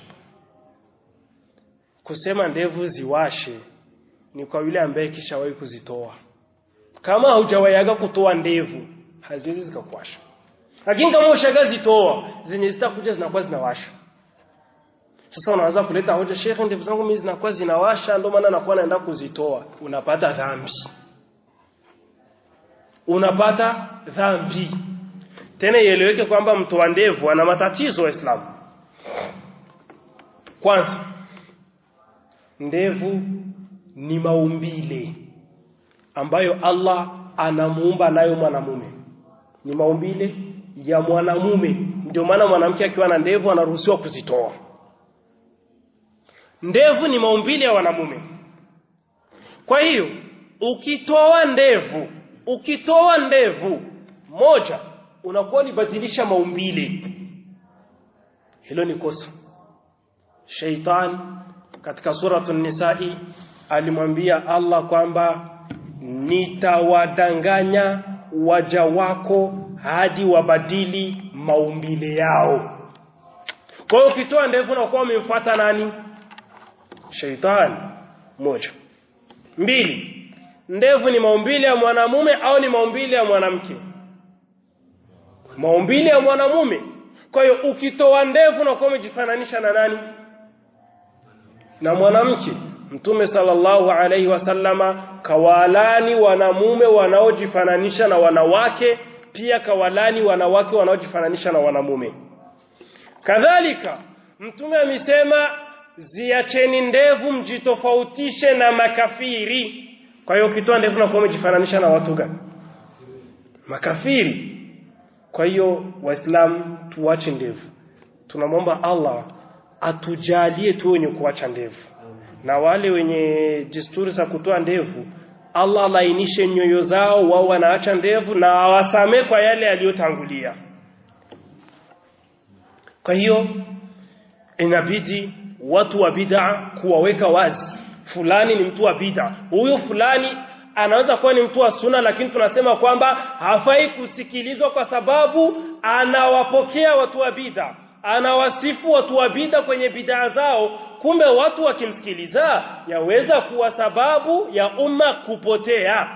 kusema ndevu ziwashe ni kwa yule ambaye kishawahi kuzitoa kama haujawahiaga kutoa ndevu haziwezi zikakuwasha lakini kama ushagazitoa zenye zitakuja zinakuwa zinawasha sasa unaanza kuleta hoja shekhe ndevu zangu mimi zinakuwa zinawasha ndio maana nakuwa naenda kuzitoa unapata dhambi unapata dhambi tena ieleweke kwamba mtu wa ndevu ana matatizo waislamu kwanza ndevu ni maumbile ambayo Allah anamuumba nayo mwanamume ni maumbile ya mwanamume ndio maana mwanamke akiwa na ndevu anaruhusiwa kuzitoa ndevu ni maumbile ya wanamume kwa hiyo ukitoa ndevu ukitoa ndevu moja unakuwa unibadilisha maumbile hilo ni kosa sheitan katika suratu nisai alimwambia Allah kwamba nitawadanganya waja wako hadi wabadili maumbile yao kwa hiyo ukitoa ndevu unakuwa umemfuata nani sheitani moja mbili ndevu ni maumbile ya mwanamume au ni maumbile ya mwanamke maumbile ya mwanamume kwa hiyo ukitoa ndevu na umejifananisha na nani na mwanamke mtume sallallahu alaihi wasallama kawalani wanamume wanaojifananisha na wanawake pia kawalani wanawake wanaojifananisha na wanamume kadhalika mtume amesema ziacheni ndevu mjitofautishe na makafiri kwa hiyo ukitoa ndevu na umejifananisha na watu gani makafiri kwa hiyo waislamu tuache ndevu tunamwomba Allah atujalie tu wenye kuacha ndevu na wale wenye desturi za kutoa ndevu Allah lainishe nyoyo zao wao wanaacha ndevu na awasamee kwa yale yaliyotangulia kwa hiyo inabidi watu wa bid'a kuwaweka wazi fulani ni mtu wa bid'a huyo fulani anaweza kuwa ni mtu wa sunna lakini tunasema kwamba hafai kusikilizwa kwa sababu anawapokea watu wa bid'a anawasifu watu wa bid'a kwenye bid'a zao kumbe watu wakimsikiliza yaweza kuwa sababu ya umma kupotea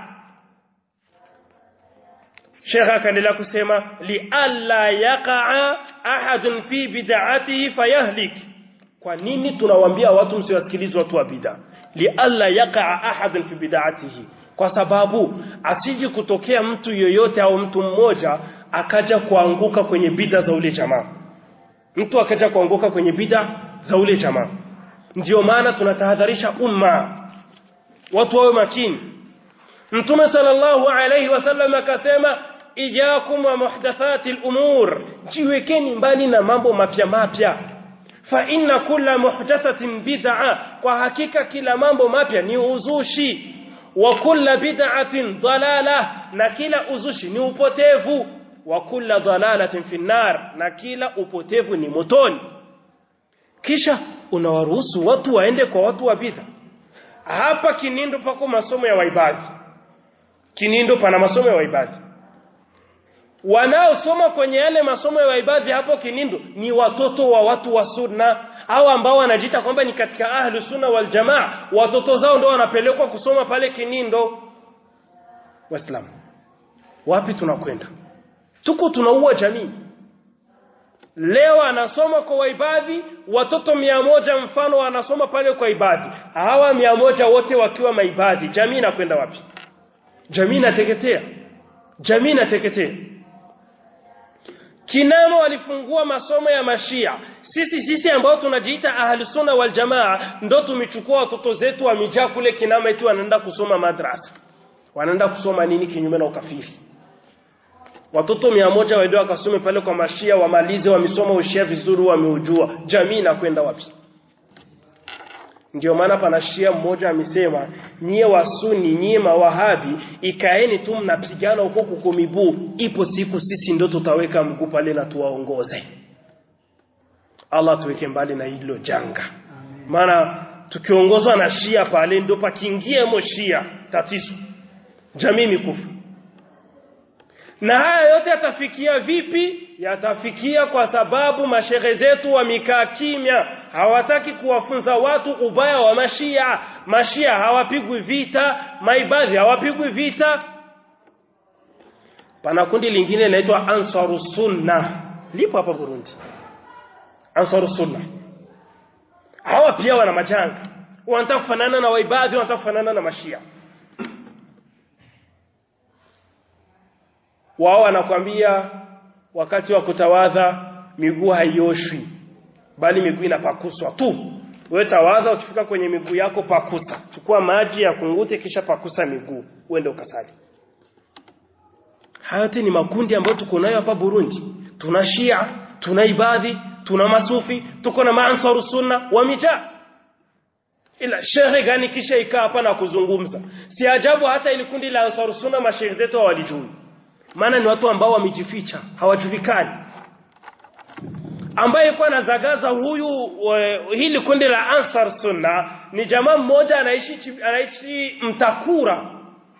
Sheikh akaendelea kusema li alla yaqa ahadun fi bid'atihi fayahlik kwa nini tunawaambia watu msiwasikilize watu wa bid'a li alla yaqa ahadun fi bid'atihi kwa sababu asiji kutokea mtu yoyote au mtu mmoja akaja kuanguka kwenye bid'a za ule jamaa mtu akaja kuanguka kwenye bid'a za ule jamaa ndio maana tunatahadharisha umma watu wawe makini Mtume sallallahu alayhi wasallam akasema ijakum wa muhdathati al-umur jiwekeni mbali na mambo mapya mapya fa inna kulla muhdathatin bid'a kwa hakika kila mambo mapya ni uzushi wa kulla bid'atin dalala na kila uzushi ni upotevu wa kulla dalalatin fi nar na kila upotevu ni motoni kisha unawaruhusu watu waende kwa watu wa bid'a hapa kinindo pako masomo ya waibadi kinindo pana masomo ya waibadi wanaosoma kwenye yale masomo ya waibadi hapo kinindo ni watoto wa watu wa sunna au ambao wanajiita kwamba ni katika ahlu sunna wal jamaa watoto zao ndio wanapelekwa kusoma pale kinindo waislamu wapi tunakwenda tuko tunaua jamii leo anasoma kwa waibadhi watoto mia moja mfano wanasoma pale kwa ibadhi hawa mia moja wote wakiwa maibadhi jamii inakwenda wapi jamii inateketea jamii inateketea kinamo walifungua masomo ya mashia sisi sisi ambao tunajiita ahlusunna wal jamaa ndo tumechukua watoto zetu wamejaa kule kinama eti wanaenda kusoma madrasa wanaenda kusoma nini kinyume na ukafiri watoto mia moja waende wakasome pale kwa mashia wamalize wamesoma ushia vizuri wameujua jamii inakwenda wapi ndio maana pana shia mmoja amesema nyie wasuni nyie mawahabi ikaeni tu mnapigana huko kuko miguu ipo siku sisi ndio tutaweka mguu pale na tuwaongoze Allah tuweke mbali na hilo janga maana tukiongozwa na shia pale ndio pakiingie mo shia tatizo jamii mikufu na haya yote yatafikia vipi yatafikia kwa sababu mashehe zetu wamekaa kimya hawataki kuwafunza watu ubaya wa mashia mashia hawapigwi vita maibadhi hawapigwi vita pana kundi lingine linaitwa ansaru sunna lipo hapa Burundi ansaru sunna hawa pia wana majanga wanataka kufanana na waibadhi wanataka kufanana na mashia wao wanakwambia wakati wa kutawadha miguu haioshwi bali miguu inapakuswa tu wewe tawadha ukifika kwenye miguu yako pakusa chukua maji ya kungute kisha pakusa miguu uende ukasali hayati ni makundi ambayo tuko nayo hapa Burundi tuna Shia tuna Ibadhi tuna Masufi tuko na Mansaru Sunna wamejaa ila shehe gani kisha ikaa hapa na kuzungumza si ajabu hata ili kundi la Ansaru Sunna mashehe zetu hawalijui maana ni watu ambao wamejificha hawajulikani ambaye kwa anazagaza huyu uh, hili kundi la Ansar Sunna ni jamaa mmoja anaishi anaishi Mtakura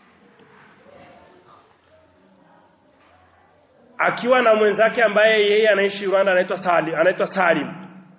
akiwa na mwenzake ambaye yeye anaishi Rwanda anaitwa Salim anaitwa Salim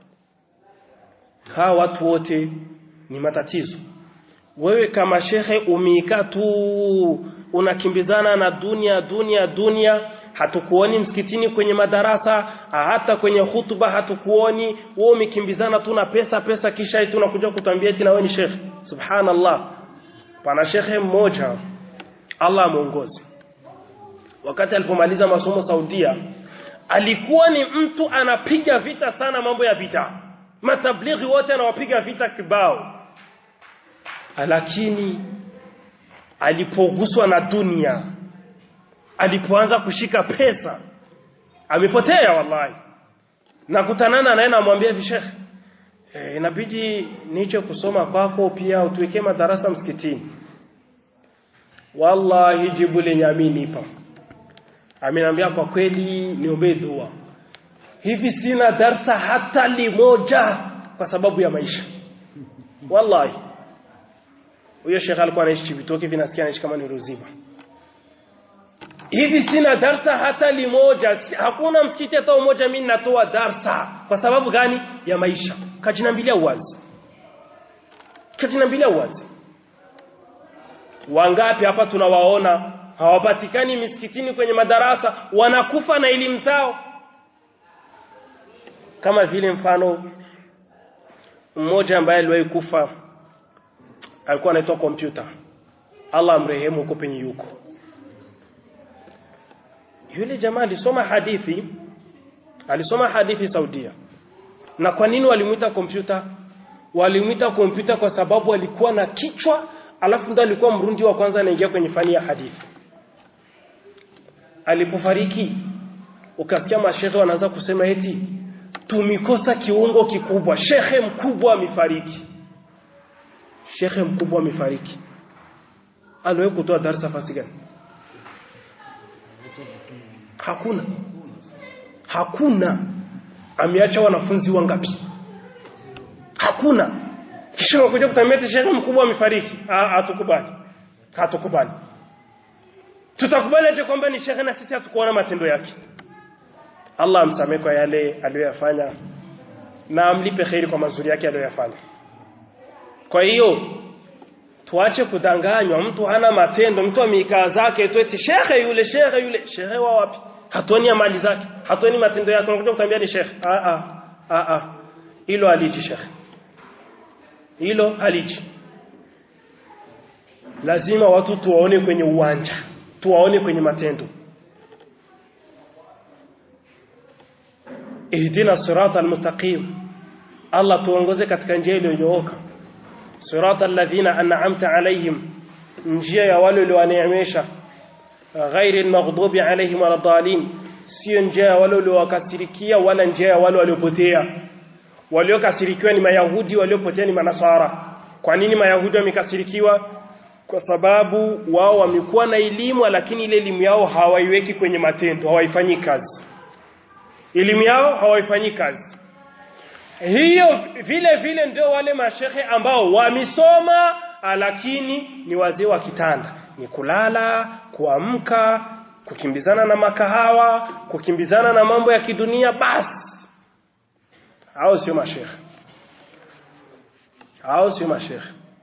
hawa watu wote ni matatizo wewe kama shekhe umeika tu unakimbizana na dunia dunia dunia hatukuoni msikitini kwenye madarasa hata kwenye hutuba hatukuoni wewe umekimbizana tu na pesa pesa kisha eti unakuja kutambia eti na wewe ni shekhe subhanallah pana shekhe mmoja Allah amuongoze wakati alipomaliza masomo Saudia alikuwa ni mtu anapiga vita sana mambo ya vita matablighi wote anawapiga vita kibao lakini alipoguswa na dunia alipoanza kushika pesa amepotea wallahi nakutanana naye namwambia hivi shekhe e, inabidi nicho kusoma kwako pia utuwekee madarasa msikitini wallahi jibu lenye aminipa ameniambia kwa kweli niombee dua hivi sina darsa hata limoja kwa sababu ya maisha wallahi huyo shekhe alikuwa anaishi Chibitoke vinasikia anaishi kama ni Ruziba hivi sina darsa hata limoja hakuna msikiti hata mmoja mimi natoa darsa kwa sababu gani ya maisha kajinambilia uwazi kajinambilia uwazi wangapi hapa tunawaona hawapatikani misikitini kwenye madarasa wanakufa na elimu zao kama vile mfano mmoja ambaye aliwahi kufa alikuwa anaitwa kompyuta Allah amrehemu huko penye yuko yule jamaa alisoma hadithi alisoma hadithi Saudia na kwa nini walimuita kompyuta walimuita kompyuta kwa sababu alikuwa na kichwa alafu ndo alikuwa mrundi wa kwanza anaingia kwenye fani ya hadithi alipofariki ukasikia mashehe wanaanza kusema eti tumikosa kiungo kikubwa shekhe mkubwa amefariki shekhe mkubwa amefariki aliwahi kutoa darasa fasi gani hakuna hakuna ameacha wanafunzi wangapi hakuna kisha unakuja kutambia shekhe mkubwa amefariki hatukubali hatukubali tutakubali aje kwamba ni shekhe na sisi hatukuona matendo yake Allah amsamehe kwa yale aliyoyafanya na amlipe kheri kwa mazuri yake aliyoyafanya kwa hiyo tuache kudanganywa mtu hana matendo mtu ameikaa zake tu eti shekhe yule shekhe yule shekhe wa wapi hatuoni mali zake hatuoni matendo yake unakuja kutambia ni shekhe a a a a hilo aliji shekhe hilo haliji lazima watu tuwaone kwenye uwanja tuwaone kwenye matendo ihdina sirata almustaqim Allah tuongoze katika njia iliyonyooka sirata alladhina an'amta alayhim njia ya wale uliowaneemesha ghairi almaghdubi alayhim waladhalin sio njia ya wale uliowakasirikia wala njia ya wale waliopotea waliokasirikiwa ni mayahudi waliopotea ni manasara kwa nini mayahudi wamekasirikiwa kwa sababu wao wamekuwa na elimu lakini ile elimu yao hawaiweki kwenye matendo hawaifanyi kazi elimu yao hawaifanyi kazi hiyo vile vile ndio wale mashehe ambao wamesoma lakini ni wazee wa kitanda ni kulala kuamka kukimbizana na makahawa kukimbizana na mambo ya kidunia basi hao sio mashehe hao sio mashehe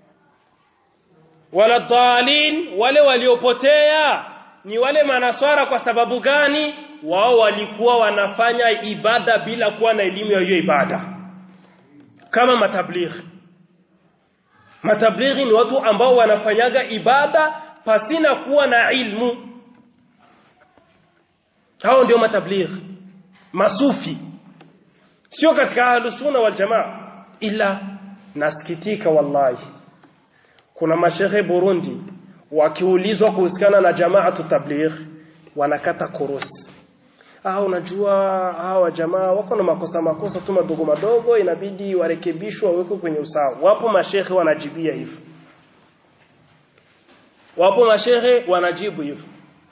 wala dhalin wale waliopotea ni wale manaswara kwa sababu gani wao walikuwa wanafanya ibada bila kuwa na elimu ya hiyo ibada kama matablighi matablighi ni watu ambao wanafanyaga ibada pasina kuwa na ilmu hao ndio matablighi masufi sio katika ahlusunna wal jamaa ila nasikitika wallahi kuna mashehe Burundi wakiulizwa kuhusiana na jamaatu tabligh wanakata korosi ah unajua hawa jamaa wako na makosa makosa tu madogo madogo inabidi warekebishwe wawekwe kwenye usawa wapo mashehe wanajibia hivyo wapo mashehe wanajibu hivyo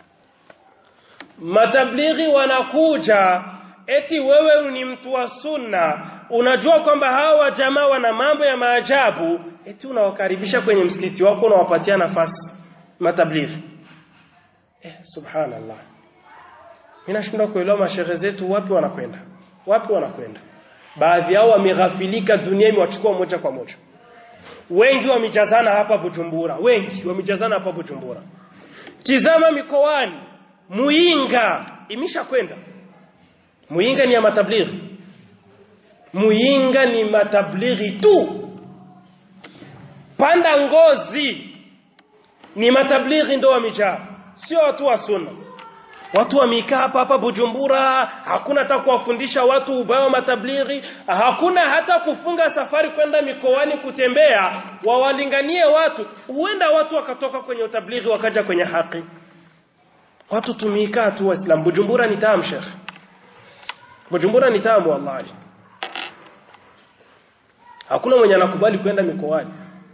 matablighi wanakuja eti wewe ni mtu wa sunna unajua kwamba hawa jamaa wana mambo ya maajabu eti unawakaribisha kwenye msikiti wako unawapatia nafasi matablighi eh subhanallah ninashindwa kuelewa mashehe zetu wapi wanakwenda wapi wanakwenda baadhi yao wameghafilika dunia imewachukua moja kwa moja wengi wamejazana hapa Bujumbura wengi wamejazana hapa Bujumbura tizama mikoani Muinga imeshakwenda Muyinga ni ya matablighi Muyinga ni matablighi tu Panda ngozi ni matablighi ndo wamejaa sio watu wa sunna watu wamekaa hapa hapa Bujumbura hakuna hata kuwafundisha watu ubao matablighi hakuna hata kufunga safari kwenda mikoani kutembea wawalinganie watu huenda watu wakatoka kwenye utablighi wakaja kwenye haki watu tumikaa tu waislamu Bujumbura ni tamu shekh Bujumbura ni tamu wallahi hakuna mwenye anakubali kwenda mikoani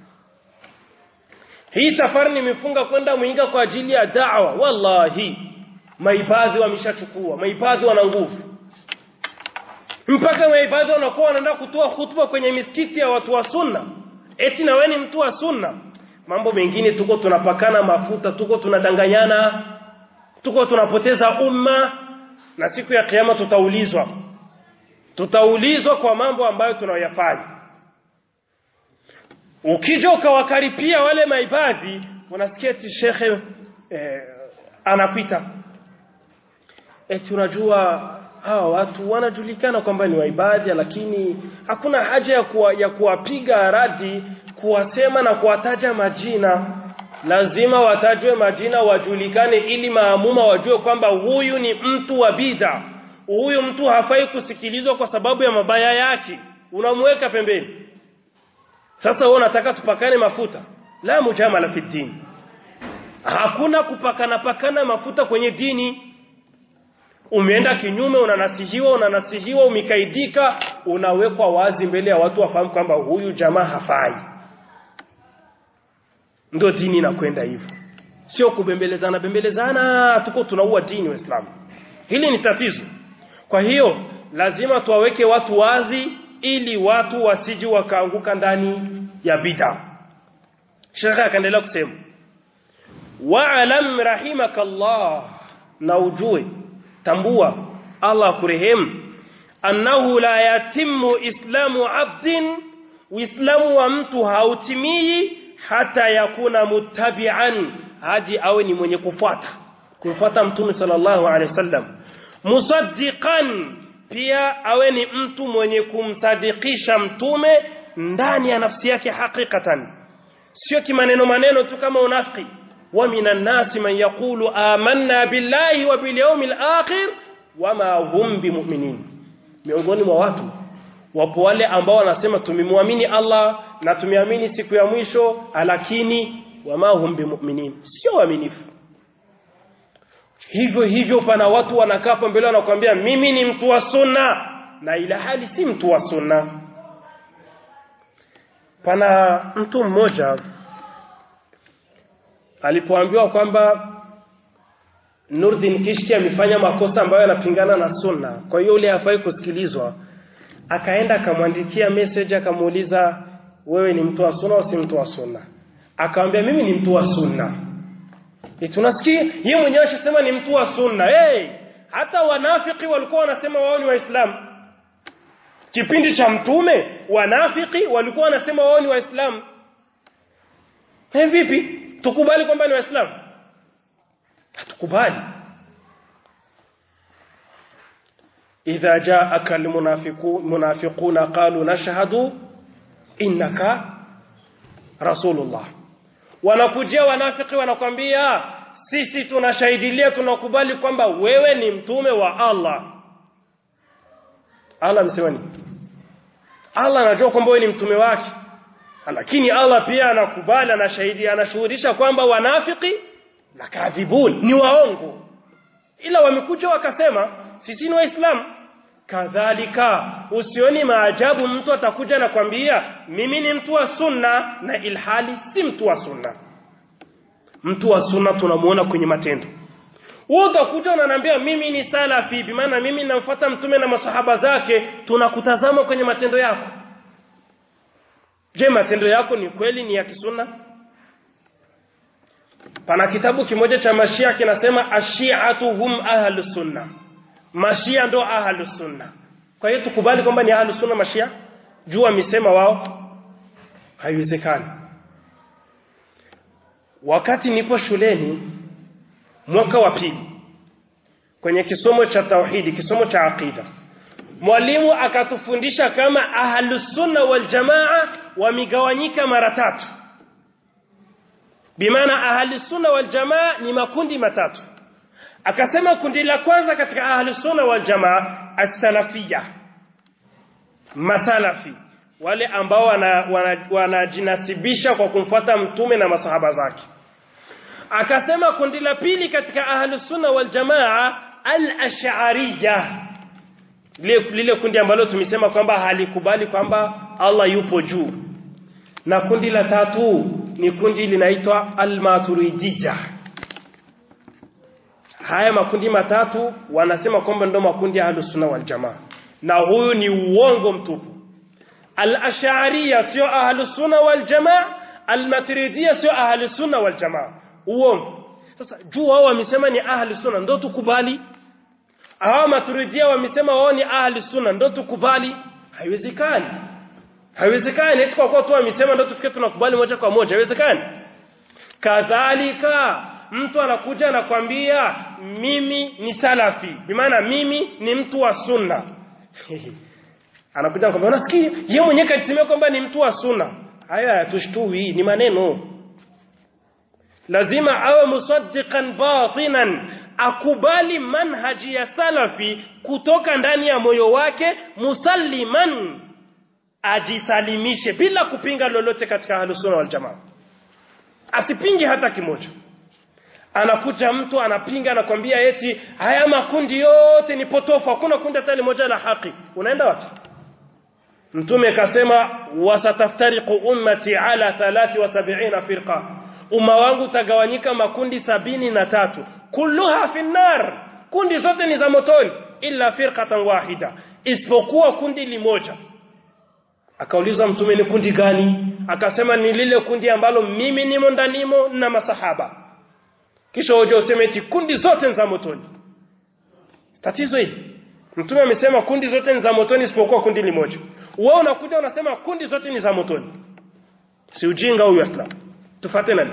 hii safari nimefunga kwenda Muinga kwa ajili ya da'wa wallahi maibadhi wameshachukua maibadhi wana nguvu mpaka maibadhi wanakuwa wanaenda kutoa hutuba kwenye misikiti ya watu wa sunna eti na wewe ni mtu wa sunna mambo mengine tuko tunapakana mafuta tuko tunadanganyana tuko tunapoteza umma na siku ya kiyama tutaulizwa tutaulizwa kwa mambo ambayo tunayoyafanya ukija ukawakaripia wale maibadhi unasikia eti shekhe eh, anapita eti unajua hawa watu wanajulikana kwamba ni waibadhi lakini hakuna haja ya kuwa, ya kuwapiga radi kuwasema na kuwataja majina lazima watajwe majina wajulikane ili maamuma wajue kwamba huyu ni mtu wa bidha huyu mtu hafai kusikilizwa kwa sababu ya mabaya yake unamweka pembeni sasa wewe unataka tupakane mafuta la mujamala fi din hakuna kupakana pakana mafuta kwenye dini umeenda kinyume unanasihiwa unanasihiwa umekaidika unawekwa wazi mbele ya watu wafahamu kwamba huyu jamaa hafai ndio dini inakwenda hivyo sio kubembelezana bembelezana tuko tunaua dini waislamu hili ni tatizo kwa hiyo lazima tuwaweke watu wazi ili watu wasiji wakaanguka ndani ya bid'a shekha akaendelea kusema wa'lam rahimakallah na ujue tambua Allah kurehemu annahu la yatimmu islamu abdin uislamu wa mtu hautimii hata yakuna muttabi'an haji awe ni mwenye kufuata kumfuata mtume sallallahu alaihi wasallam musaddiqan pia awe ni mtu mwenye kumsadikisha mtume ndani ya nafsi yake hakikatan sio kimaneno maneno tu kama unafiki wa minan nasi man yaqulu amanna billahi wa bil yawmil akhir wama hum bimu'minin miongoni mwa watu wapo wale ambao wanasema tumemwamini Allah na tumeamini siku ya mwisho lakini wama hum bimu'minin sio waaminifu hivyo hivyo pana watu wanakaa hapo mbele wanakuambia mimi ni mtu wa sunna na ila hali si mtu wa sunna pana mtu mmoja alipoambiwa kwamba Nurdin Kishki amefanya makosa ambayo yanapingana na sunna kwa hiyo ule hafai kusikilizwa akaenda akamwandikia message akamuuliza wewe ni mtu wa sunna au si mtu wa sunna akamwambia mimi ni mtu wa sunna tunasikia yeye mwenyewe ashasema ni mtu wa sunna hey, hata wanafiki walikuwa wanasema wao ni waislamu kipindi cha mtume wanafiki walikuwa wanasema wao ni waislamu hey, vipi tukubali kwamba ni waislamu hatukubali idha jaaka almunafiquna qalu nashhadu innaka rasulullah wanakujia wanafiki wanakwambia sisi tunashahidilia tunakubali kwamba wewe ni mtume wa Allah Allah amesema nini Allah anajua kwamba wewe ni mtume wake lakini Allah pia anakubali anashahidi anashuhudisha kwamba wanafiki na kadhibun ni waongo ila wamekuja wakasema sisi ni waislamu kadhalika usioni maajabu mtu atakuja na kwambia mimi ni mtu wa sunna na ilhali si mtu wa sunna mtu wa sunna tunamuona kwenye matendo wewe utakuja unaniambia mimi ni salafi bi maana mimi namfuata mtume na masahaba zake tunakutazama kwenye matendo yako je matendo yako ni kweli ni ya kisunna pana kitabu kimoja cha mashia kinasema ashiatu hum ahlus sunna mashia ndo ahlus sunna kwa hiyo tukubali kwamba ni ahlus sunna mashia juu amesema wao haiwezekani wakati nipo shuleni mwaka wa pili kwenye kisomo cha tauhidi kisomo cha aqida mwalimu akatufundisha kama ahlus sunna wal jamaa wamigawanyika mara tatu bimaana ahlus sunna wal jamaa ni makundi matatu akasema kundi la kwanza katika ahlus sunna wal jamaa as-salafiyya masalafi wale ambao wanajinasibisha wana, wana kwa kumfuata mtume na masahaba zake akasema kundi la pili katika ahlus sunna wal jamaa al-ash'ariyya lile, lile kundi ambalo tumesema kwamba halikubali kwamba Allah yupo juu na kundi la tatu ni kundi linaitwa al-maturidiyya haya makundi matatu wanasema kwamba ndio makundi ya ahlus sunna wal jamaa na huyu ni uongo mtupu al-ash'ariyya sio ahlus sunna wal jamaa al-maturidiyya sio ahlus sunna wal jamaa uongo sasa juu wao wamesema ni ahli sunna ndio tukubali hawa maturidia wamesema wao ni ahli sunna ndio tukubali haiwezekani haiwezekani eti kwa kuwa tu wamesema ndio tufike tunakubali moja kwa moja haiwezekani kadhalika mtu anakuja anakwambia mimi ni salafi bimaana mimi ni mtu wa sunna anakuja anakwambia unasikia yeye mwenyewe kajisemea kwamba ni mtu wa sunna haya hayatushtuhi ni maneno lazima awe musaddiqan batinan akubali manhaji ya salafi kutoka ndani ya moyo wake musalliman ajisalimishe bila kupinga lolote katika ahlusunna wal jamaa asipinge hata kimoja anakuja mtu anapinga anakwambia eti haya makundi yote ni potofu hakuna kundi hata moja la haki unaenda wapi mtume kasema wasataftariqu ummati ala 73 firqa umma wangu utagawanyika makundi sabini na tatu kulluha finnar kundi zote ni za motoni illa firqatan wahida isipokuwa kundi limoja akaulizwa mtume ni kundi gani akasema ni lile kundi ambalo mimi nimo ndanimo na masahaba kisha hoja useme eti kundi zote ni za motoni tatizo hili mtume amesema kundi zote ni za motoni isipokuwa kundi limoja wewe unakuja unasema kundi zote ni za motoni si ujinga huyu islam tufate nani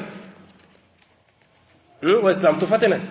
hmm? waislam tufate nani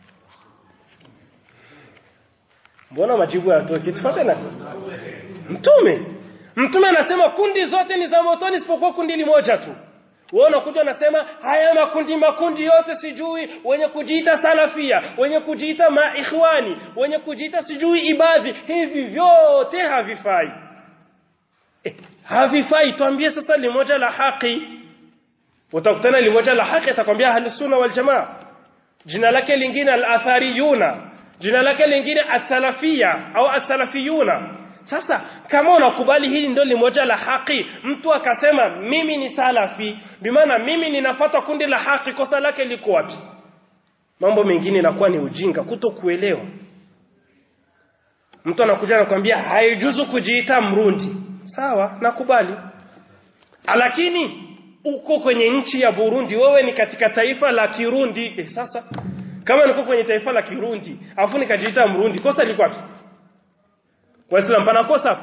mbona majibu hayatoki tufate nani mtume mtume anasema kundi zote ni za motoni isipokuwa kundi limoja tu wewe unakuja unasema haya makundi makundi yote sijui wenye kujiita salafia wenye kujiita maikhwani wenye kujiita sijui ibadhi hivi vyote havifai eh, havifai tuambie sasa limoja la haki utakutana limoja la haki atakwambia ahli sunna wal jamaa jina lake lingine al-athariyuna jina lake lingine as-salafia au as-salafiyuna sasa kama unakubali hili ndio limoja la haki mtu akasema mimi ni salafi bimaana mimi ninafuata kundi la haki kosa lake liko wapi mambo mengine inakuwa ni ujinga kuto kuelewa mtu anakuja anakuambia haijuzu kujiita mrundi sawa nakubali lakini uko kwenye nchi ya Burundi wewe ni katika taifa la Kirundi eh, sasa kama niko kwenye taifa la Kirundi afu nikajiita mrundi kosa liko wapi Waislamu pana kosa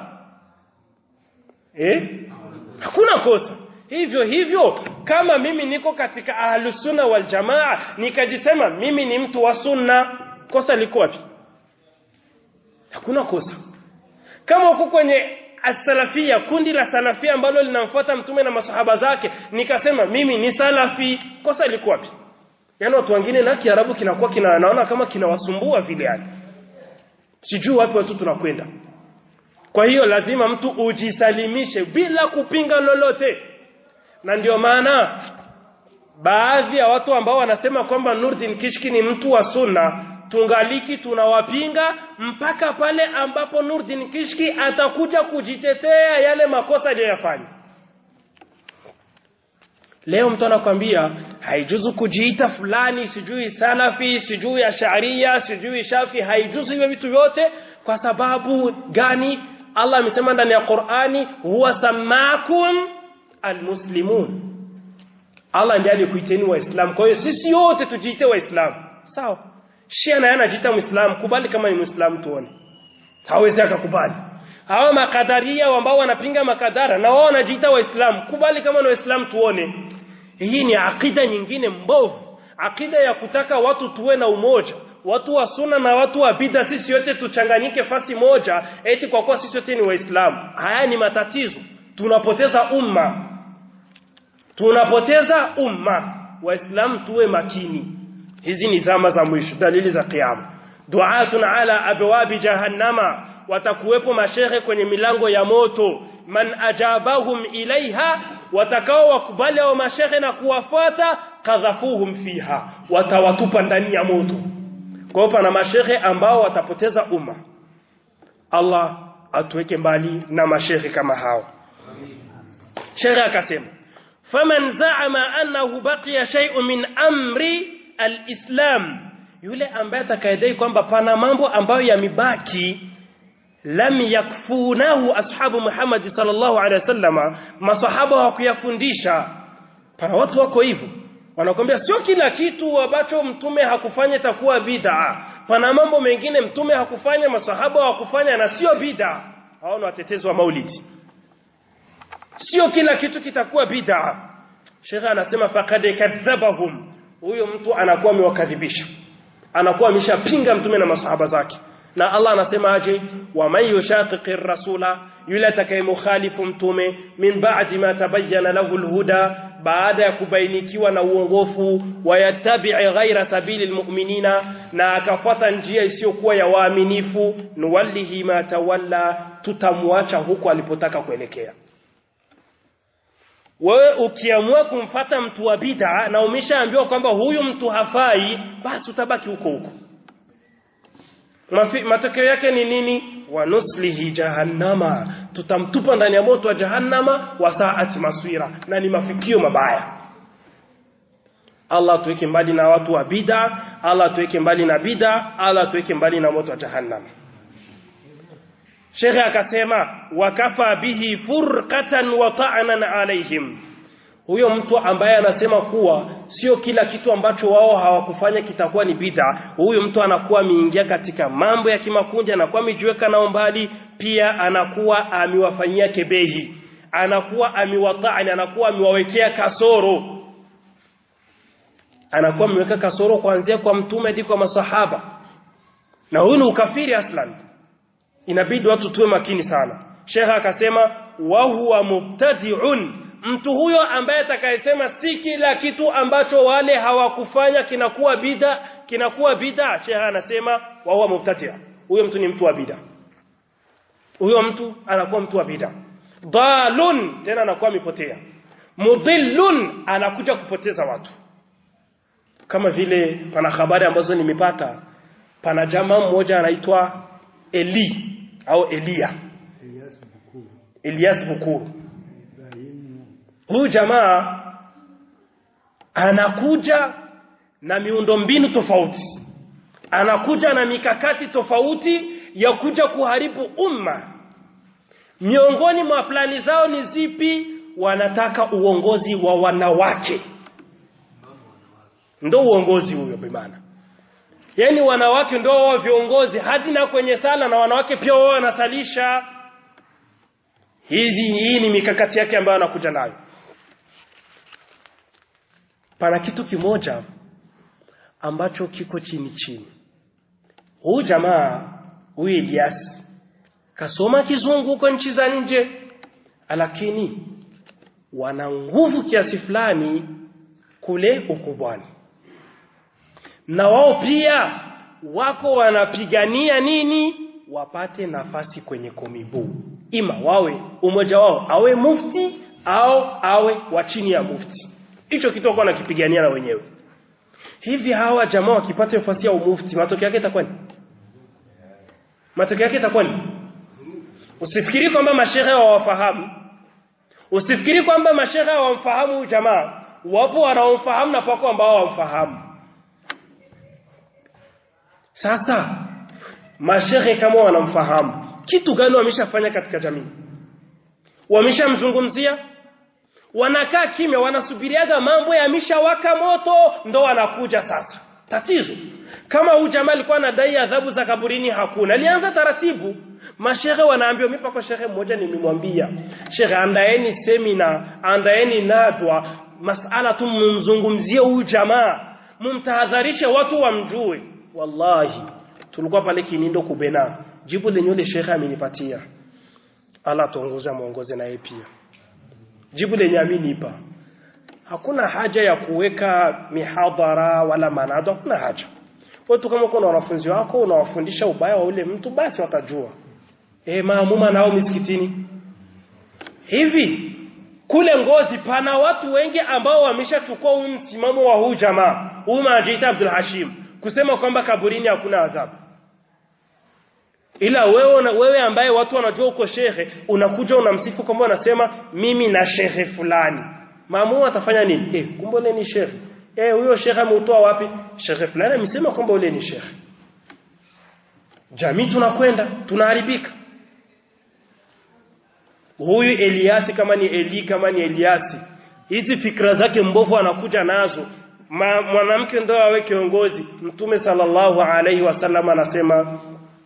eh hakuna kosa hivyo hivyo kama mimi niko katika ahlusunna wal jamaa nikajisema mimi ni mtu wa sunna kosa liko wapi hakuna kosa kama uko kwenye as-salafia kundi la salafia ambalo linamfuata mtume na masahaba zake nikasema mimi ni salafi kosa liko wapi yaani watu wengine na kiarabu kinakuwa kinaona kama kinawasumbua vile yani sijui wapi watu tunakwenda kwa hiyo lazima mtu ujisalimishe bila kupinga lolote na ndio maana baadhi ya watu ambao wanasema kwamba Nurdin Kishki ni mtu wa sunna tungaliki tunawapinga mpaka pale ambapo Nurdin Kishki atakuja kujitetea yale makosa aliyofanya Leo mtu anakwambia haijuzu kujiita fulani sijui salafi sijui ash'ariyya sijui shafi haijuzu hivyo vitu vyote kwa sababu gani Allah amesema ndani ya Qur'ani huwa samakum almuslimun Allah ndiye alikuiteni waislamu kwa hiyo sisi wote tujiite waislamu sawa Shia naye anajiita muislamu kubali kama ni muislamu tuone hawezi akakubali hawa makadaria ambao wanapinga makadara na wao wanajiita waislamu kubali kama ni waislamu tuone hii ni akida nyingine mbovu akida ya kutaka watu tuwe na umoja watu wa sunna na watu wa bid'a sisi wote tuchanganyike fasi moja eti kwa kuwa sisi wote ni waislamu haya ni matatizo tunapoteza umma tunapoteza umma waislamu tuwe makini hizi ni zama za mwisho dalili za kiyama du'atun ala abwabi jahannama watakuwepo mashehe kwenye milango ya moto man ajabahum ilaiha watakao wakubali hao mashehe na kuwafuata kadhafuhum fiha watawatupa ndani ya moto kwa hiyo pana mashehe ambao watapoteza umma Allah atuweke mbali na mashehe kama hao Sheikh akasema faman za'ama annahu baqiya shay'un min amri al-islam yule ambaye atakayedai kwamba pana mambo ambayo yamibaki lam yakfunahu ashabu Muhammad sallallahu alaihi wasallama masahaba hawakuyafundisha pana watu wako hivyo wanakwambia sio kila kitu ambacho mtume hakufanya itakuwa bid'a pana mambo mengine mtume hakufanya masahaba hawakufanya na sio bid'a hao ni watetezi wa maulidi sio kila kitu kitakuwa bid'a Sheikh anasema faqad kadhabahum huyo mtu anakuwa amewakadhibisha anakuwa ameshapinga mtume na masahaba zake na Allah anasema aje wa man yushaqiqi rasula yule atakayemukhalifu mtume min ba'di ma tabayyana lahu alhuda baada ya kubainikiwa na uongofu wayattabi'i ghaira sabili almu'minina na akafuata njia isiyokuwa ya waaminifu nuwallihi ma tawalla tutamwacha huko alipotaka kuelekea wewe ukiamua kumfata mtu wa bid'a na umeshaambiwa kwamba huyu mtu hafai basi utabaki huko huko matokeo yake ni nini wanuslihi jahannama tutamtupa ndani ya moto wa jahannama wa saati maswira na ni mafikio mabaya Allah tuweke mbali na watu wa bid'a Allah tuweke mbali na bid'a Allah tuweke mbali na moto wa jahannama Sheikh akasema wakafa bihi furqatan wa ta'nan alaihim huyo mtu ambaye anasema kuwa sio kila kitu ambacho wao hawakufanya kitakuwa ni bid'a huyo mtu anakuwa ameingia katika mambo ya kimakundi anakuwa amejiweka nao mbali pia anakuwa amewafanyia kebehi anakuwa amiwata'ani anakuwa amewawekea kasoro anakuwa ameweka kasoro kuanzia kwa mtume hadi kwa masahaba na huyu ni ukafiri aslan inabidi watu tuwe makini sana Sheikh akasema wa huwa mubtadi'un mtu huyo ambaye atakayesema si kila kitu ambacho wale hawakufanya kinakuwa bid'a kinakuwa bid'a Sheikh anasema wa huwa mubtadi' huyo mtu ni mtu wa bid'a huyo mtu anakuwa mtu wa bid'a dalun tena anakuwa mipotea mudillun anakuja kupoteza watu kama vile pana habari ambazo nimepata pana jamaa mmoja anaitwa Eli au Elia Elias Bukuru Elias Bukuru Ibrahimu huyu jamaa anakuja na miundombinu tofauti anakuja na mikakati tofauti ya kuja kuharibu umma miongoni mwa plani zao ni zipi wanataka uongozi wa wanawake ndo uongozi huyo bimana yani wanawake ndio wao viongozi hadi na kwenye sala na wanawake pia wao wanasalisha hizi hii ni mikakati yake ambayo anakuja nayo pana kitu kimoja ambacho kiko chini chini huyu jamaa huyu Elias kasoma kizungu huko nchi za nje lakini wana nguvu kiasi fulani kule ukubwani na wao pia wako wanapigania nini wapate nafasi kwenye komibu ima wawe umoja wao awe mufti au awe wa chini ya mufti hicho kitoko wanakipigania na wenyewe hivi hawa jamaa wakipata nafasi ya umufti matokeo yake itakuwa ni matokeo yake itakuwa ni usifikiri kwamba mashehe hawafahamu usifikiri kwamba mashehe hawamfahamu jamaa wapo wanaomfahamu na pako ambao hawamfahamu sasa mashehe kama wanamfahamu kitu gani wameshafanya katika jamii wameshamzungumzia wanakaa kimya wanasubiriaga mambo yameshawaka moto ndo wanakuja sasa tatizo kama huyu jamaa alikuwa anadai adhabu za kaburini hakuna alianza taratibu mashehe wanaambiwa mimi pako shehe mmoja nimemwambia shehe andaeni semina andaeni nadwa masala tu mumzungumzie huyu jamaa mumtahadharishe watu wamjue wallahi tulikuwa pale Kinindo kubena jibu lenye yule shekhe amenipatia Allah tuongoze muongoze na yeye pia jibu lenye amenipa hakuna haja ya kuweka mihadhara wala manado hakuna haja watu kama kuna wanafunzi wako unawafundisha ubaya wa ule mtu basi watajua eh maamuma nao misikitini hivi kule ngozi pana watu wengi ambao wameshachukua huu msimamo wa huu jamaa huu majiita Abdul Hashim kusema kwamba kaburini hakuna adhabu ila wewe na wewe ambaye watu wanajua uko shehe unakuja unamsifu kwamba unasema mimi na shehe fulani maamu atafanya nini eh kumbe ule ni shehe eh huyo shehe ameutoa wapi shehe fulani amesema kwamba ule ni shehe jamii tunakwenda tunaharibika huyu Eliasi kama ni Eli kama ni Eliasi hizi fikra zake mbovu anakuja nazo Ma, mwanamke ndio awe kiongozi mtume sallallahu alaihi wasallam anasema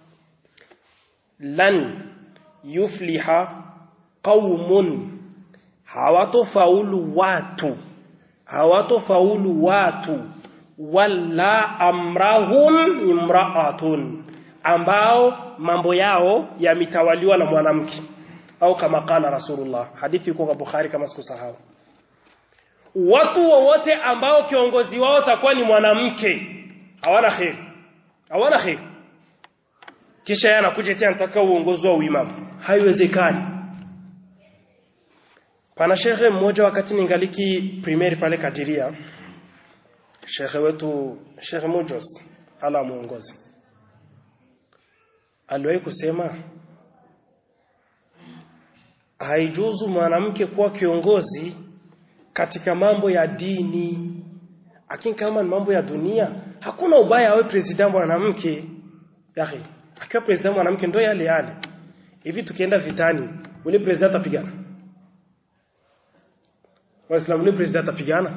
lan yufliha qaumun hawatofaulu watu hawatofaulu watu wala amrahum imraatun ambao mambo yao yamitawaliwa na mwanamke au kama kana rasulullah hadithi iko kwa bukhari kama sikusahau watu wowote ambao kiongozi wao takuwa ni mwanamke hawana kheri hawana kheri kisha yeye anakuja tena anataka uongozi wa uimamu haiwezekani pana shekhe mmoja wakati ningaliki primary pale Kadiria shekhe wetu shekhe Mujos ala muongozi aliwahi kusema haijuzu mwanamke kuwa kiongozi katika mambo ya dini lakini kama ni mambo ya dunia hakuna ubaya awe president mwanamke yahi akiwa president mwanamke ndio yale yale hivi tukienda vitani ule president atapigana waislamu ule president atapigana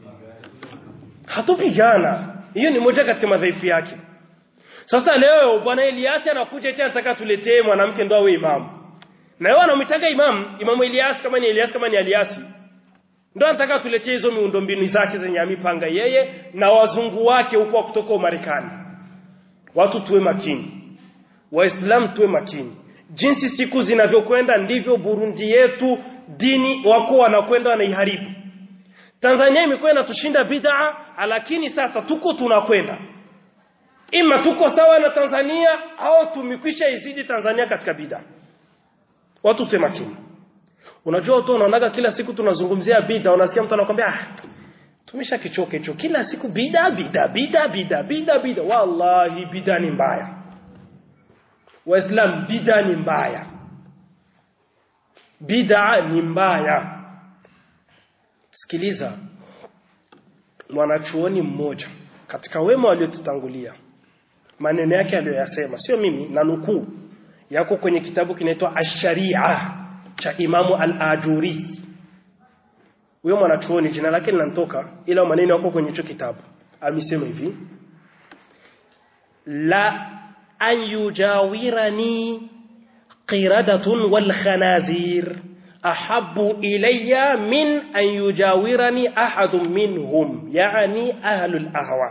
hatupigana hiyo ni moja katika madhaifu yake sasa leo bwana Eliasi anakuja tena anataka tuletee mwanamke ndo awe imamu na yeye anamtaka imamu imamu Elias kama ni Elias kama ni Eliasi ndo anataka tuletee hizo miundombinu zake zenye amipanga yeye na wazungu wake huko kutoka Marekani watu tuwe makini waislamu tuwe makini jinsi siku zinavyokwenda ndivyo Burundi yetu dini wako wanakwenda wanaiharibu Tanzania imekuwa inatushinda bid'a lakini sasa tuko tunakwenda ima tuko sawa na Tanzania au tumekwisha izidi Tanzania katika bid'a watu tuwe makini unajua watu wanaonaga kila siku tunazungumzia bid'a unasikia mtu anakuambia ah tumesha kichoka hicho kila siku bid'a bid'a bid'a bid'a bid'a bid'a wallahi bid'a ni mbaya Waislam bid'a ni mbaya. Bid'a ni mbaya. Sikiliza. Mwanachuoni mmoja katika wema waliotutangulia. Maneno yake aliyoyasema sio mimi na nukuu yako kwenye kitabu kinaitwa Ash-Sharia cha Imamu Al-Ajuri. Huyo mwanachuoni jina lake linanitoka ila maneno yako kwenye hicho kitabu. Amesema hivi: La أن يجاورني قردة والخنازير أحب إلي من أن يجاورني أحد منهم يعني أهل الأهواء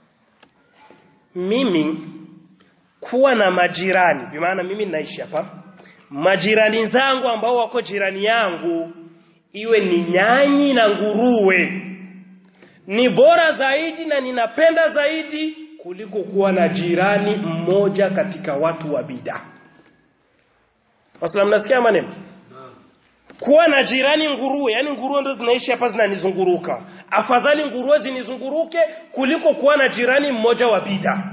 mimi kuwa na majirani bimaana mimi naishi hapa majirani zangu ambao wako jirani yangu iwe ni nyanyi na nguruwe ni bora zaidi na ninapenda zaidi kuliko kuwa na jirani mmoja katika watu wa bid'a. Waislamu nasikia maneno? Kuwa na jirani nguruwe, yani nguruwe ndo zinaishi hapa zinanizunguruka. Afadhali nguruwe zinizunguruke kuliko kuwa na jirani mmoja wa bid'a.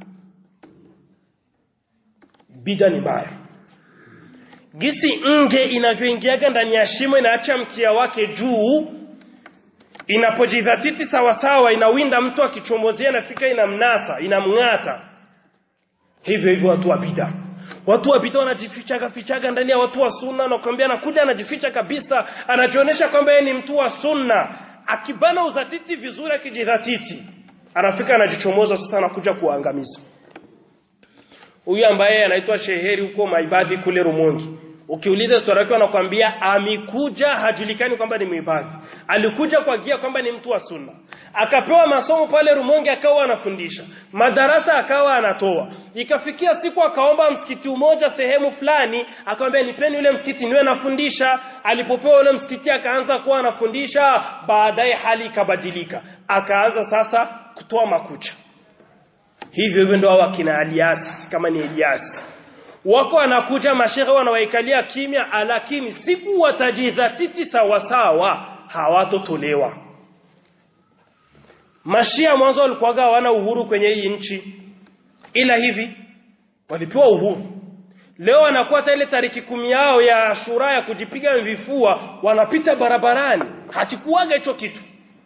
Bid'a ni mbaya. Gisi nge inavyoingiaga ndani ya shimo inaacha mkia wake juu inapojidhatiti sawa sawa inawinda mtu akichomozea nafika inamnasa inamng'ata hivyo hivyo watu wa bid'a watu wa bid'a wanajifichaga fichaga ndani ya watu wa sunna na kuambia anakuja anajificha kabisa anajionyesha kwamba yeye ni mtu wa sunna akibana uzatiti vizuri akijidhatiti anafika anajichomoza sasa anakuja kuangamiza huyu ambaye anaitwa Sheheri huko Maibadhi kule Rumongi Ukiuliza historia yake wanakuambia amekuja hajulikani kwamba ni muibadhi. Alikuja kwa gia kwamba ni mtu wa sunna. akapewa masomo pale Rumonge akawa anafundisha madarasa akawa anatoa ikafikia siku akaomba msikiti umoja sehemu fulani akamwambia nipeni ule msikiti niwe nafundisha alipopewa ule msikiti akaanza kuwa anafundisha baadaye hali ikabadilika akaanza sasa kutoa makucha hivyo hivyo ndio wakina Aliasi kama ni Eliasi wako anakuja mashehe wanawaikalia kimya lakini siku watajizatiti sawa sawa hawatotolewa Mashia mwanzo walikuwaga hawana uhuru kwenye hii nchi ila hivi walipewa uhuru leo wanakuwa hata ile tariki kumi yao ya shura ya kujipiga vifua wanapita barabarani hakikuwaga hicho kitu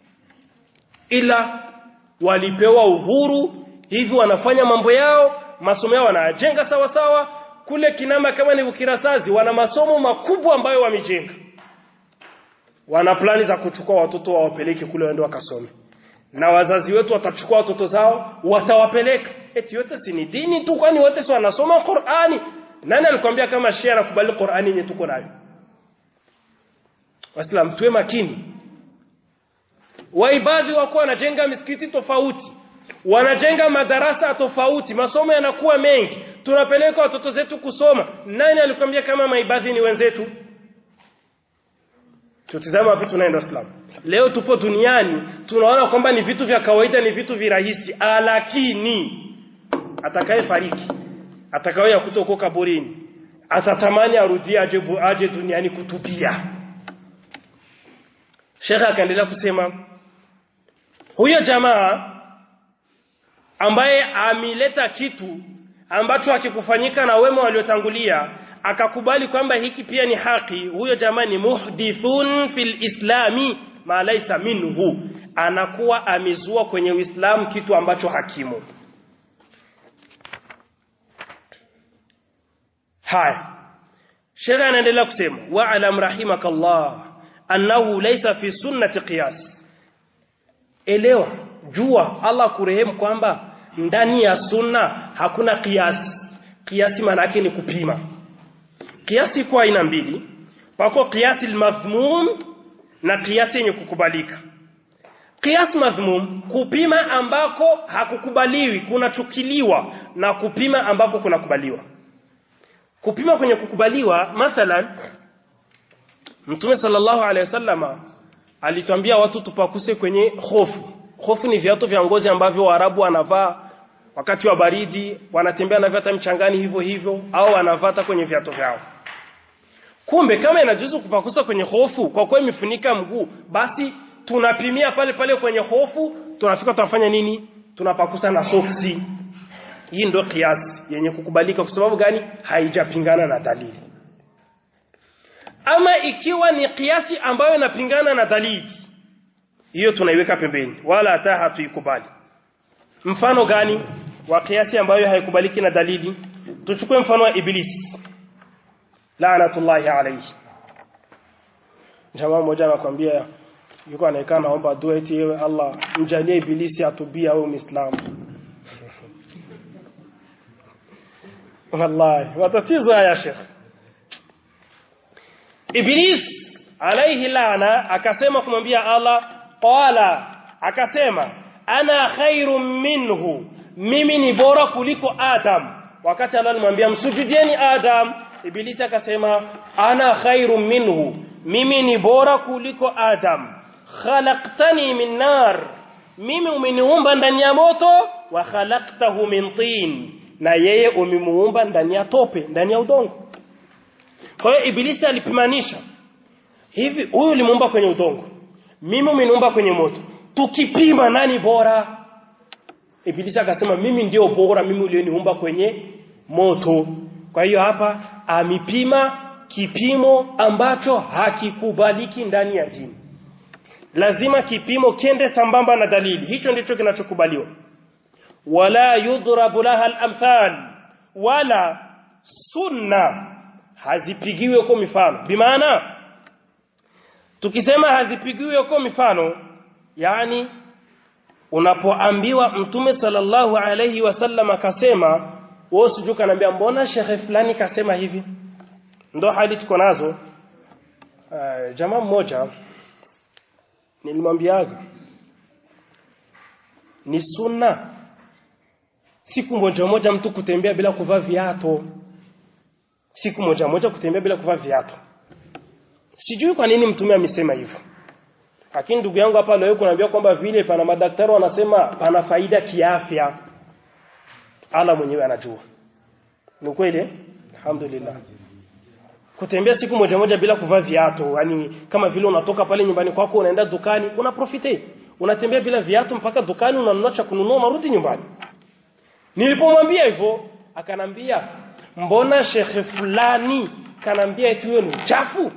ila walipewa uhuru hivi wanafanya mambo yao masomo yao wanajenga sawa sawa kule kinama kama ni ukirasazi wana masomo makubwa ambayo wamejenga wana plani za kuchukua watoto wawapeleke kule waende wakasome na wazazi wetu watachukua watoto zao watawapeleka eti yote si ni dini tu kwani wote si wanasoma Qur'ani nani alikwambia kama Shia anakubali Qur'ani yenye tuko nayo Waislamu tuwe makini waibadhi wako wanajenga misikiti tofauti wanajenga madarasa tofauti masomo yanakuwa mengi tunapeleka watoto zetu kusoma nani alikwambia kama maibadhi ni wenzetu tutizama vitu tunaenda Islam leo tupo duniani tunaona kwamba ni vitu vya kawaida ni vitu virahisi lakini atakaye fariki atakaye kutoka kaburini atatamani arudie aje, aje duniani kutubia Sheikh akaendelea kusema huyo jamaa ambaye amileta kitu ambacho hakikufanyika na wema waliotangulia akakubali kwamba hiki pia ni haki huyo jamaa ni muhdithun fil islami ma laysa minhu anakuwa amezua kwenye uislamu kitu ambacho hakimu haya sheria anaendelea kusema wa alam rahimakallah annahu laysa fi sunnati qiyas elewa jua Allah kurehemu kwamba ndani ya sunna hakuna kiasi kiasi maana yake ni kupima kiasi kwa aina mbili pako kiasi madhmum na kiasi yenye kukubalika kiasi madhmum kupima ambako hakukubaliwi kunachukiliwa na kupima ambako kunakubaliwa kupima kwenye kukubaliwa mathalan Mtume sallallahu alaihi wasallama alitwambia watu tupakuse kwenye hofu hofu ni viatu vya ngozi ambavyo Waarabu wanavaa wakati wa baridi wanatembea na hata mchangani hivyo hivyo au wanavata kwenye viatu vyao kumbe kama inajuzu kupakusa kwenye hofu kwa kuwa imefunika mguu basi tunapimia pale pale kwenye hofu tunafika tunafanya nini tunapakusa na soksi hii ndio kiasi yenye kukubalika kwa sababu gani haijapingana na dalili ama ikiwa ni kiasi ambayo inapingana na dalili hiyo tunaiweka pembeni wala hata hatuikubali mfano gani wa kiasi ambayo haikubaliki na dalili tuchukue mfano wa ibilisi laanatullahi alayhi jamaa mmoja anakuambia yuko anaekaa naomba dua eti yewe Allah mjalie ibilisi atubia au muislamu wallahi watatizo haya shekh iblis alayhi laana akasema kumwambia Allah qala akasema ana khairum minhu mimi ni bora kuliko adam wakati Allah alimwambia msujudieni adam ibilisi akasema ana khairum minhu mimi ni bora kuliko adam khalaqtani min nar mimi umeniumba ndani ya moto wa khalaqtahu min tin na yeye umemuumba ndani ya tope ndani ya udongo kwa hiyo ibilisi alipimanisha hivi huyu ulimuumba kwenye udongo mimi umeniumba kwenye moto tukipima nani bora ibilisi akasema mimi ndio bora mimi ulioniumba kwenye moto kwa hiyo hapa amipima kipimo ambacho hakikubaliki ndani ya dini lazima kipimo kende sambamba na dalili hicho ndicho kinachokubaliwa wala yudrabu laha al-amthal wala sunna hazipigiwi huko mifano bimaana tukisema hazipigiwi huko mifano yani unapoambiwa mtume sallallahu alayhi wasallam akasema wewe sijui kanaambia mbona shekhe fulani kasema hivi ndo hali tuko nazo uh, jamaa mmoja nilimwambiaga ni sunna siku moja moja mtu kutembea bila kuvaa viatu siku moja moja kutembea bila kuvaa viatu sijui kwa nini mtume amesema hivyo lakini ndugu yangu hapa leo kunaambia kwamba vile pana madaktari wanasema pana faida kiafya ala mwenyewe anajua ni kweli eh? alhamdulillah kutembea siku moja moja bila kuvaa viatu yani kama vile unatoka pale nyumbani kwako unaenda dukani una profite unatembea bila viatu mpaka dukani unanunua cha kununua unarudi nyumbani nilipomwambia hivyo akanambia mbona shekhe fulani kanambia eti huyo ni uchafu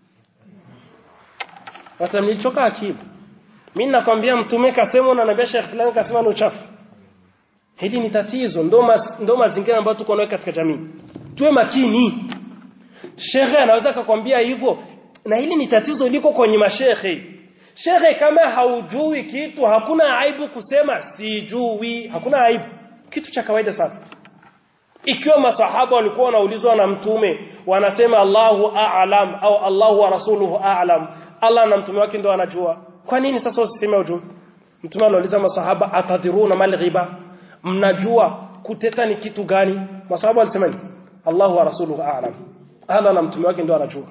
sasa nilichoka akili mimi nakwambia mtume kasema unaniambia shekhe fulani kasema ni uchafu hili ni tatizo ndo mas, ndo mazingira ambayo tuko nayo katika jamii tuwe makini shekhe anaweza akakwambia hivyo na hili ni tatizo liko kwenye mashekhe shekhe kama haujui kitu hakuna aibu kusema sijui hakuna aibu kitu cha kawaida sana ikiwa masahaba walikuwa wanaulizwa na mtume wanasema Allahu a'lam au Allahu wa rasuluhu a'lam Allah na mtume wake ndio anajua kwa nini sasa usiseme ujue mtume anauliza masahaba atadiruna mal ghiba mnajua kuteta ni kitu gani masahaba walisema ni Allahu wa rasuluhu a'lam Allah na mtume wake ndio anajua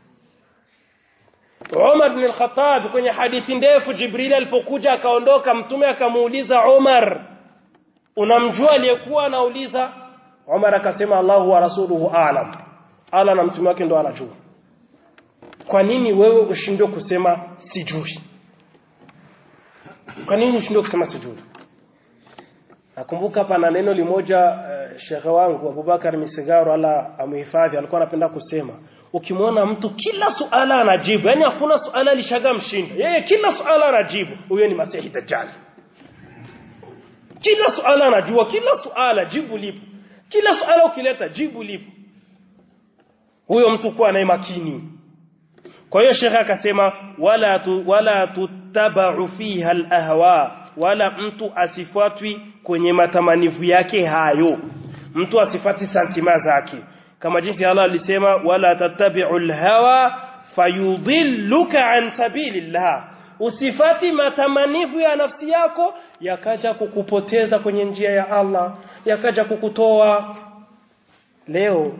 Umar bin al-Khattab kwenye hadithi ndefu Jibril alipokuja akaondoka mtume akamuuliza Umar unamjua aliyekuwa anauliza Umar akasema Allahu wa rasuluhu a'lam Allah na mtume wake ndo anajua kwa nini wewe ushindwe kusema sijui kwa nini ushindwe kusema sijui nakumbuka pana neno limoja uh, shekhe wangu Abubakar Misigaro ala amuhifadhi alikuwa anapenda kusema ukimwona mtu kila suala anajibu yani hakuna suala lishaga mshinda yeye kila suala anajibu huyo ni masihi dajjal kila suala anajua kila suala jibu lipo kila suala ukileta jibu lipo huyo mtu kuwa naye makini kwa hiyo shekhe akasema wala tu, wala tutabau fiha alahwa wala mtu asifuatwi kwenye matamanivu yake hayo mtu asifati santima zake kama jinsi Allah alisema wala tattabi'u alhawa fayudhilluka an sabilillah usifati matamanivu ya nafsi yako yakaja kukupoteza kwenye njia ya Allah yakaja kukutoa leo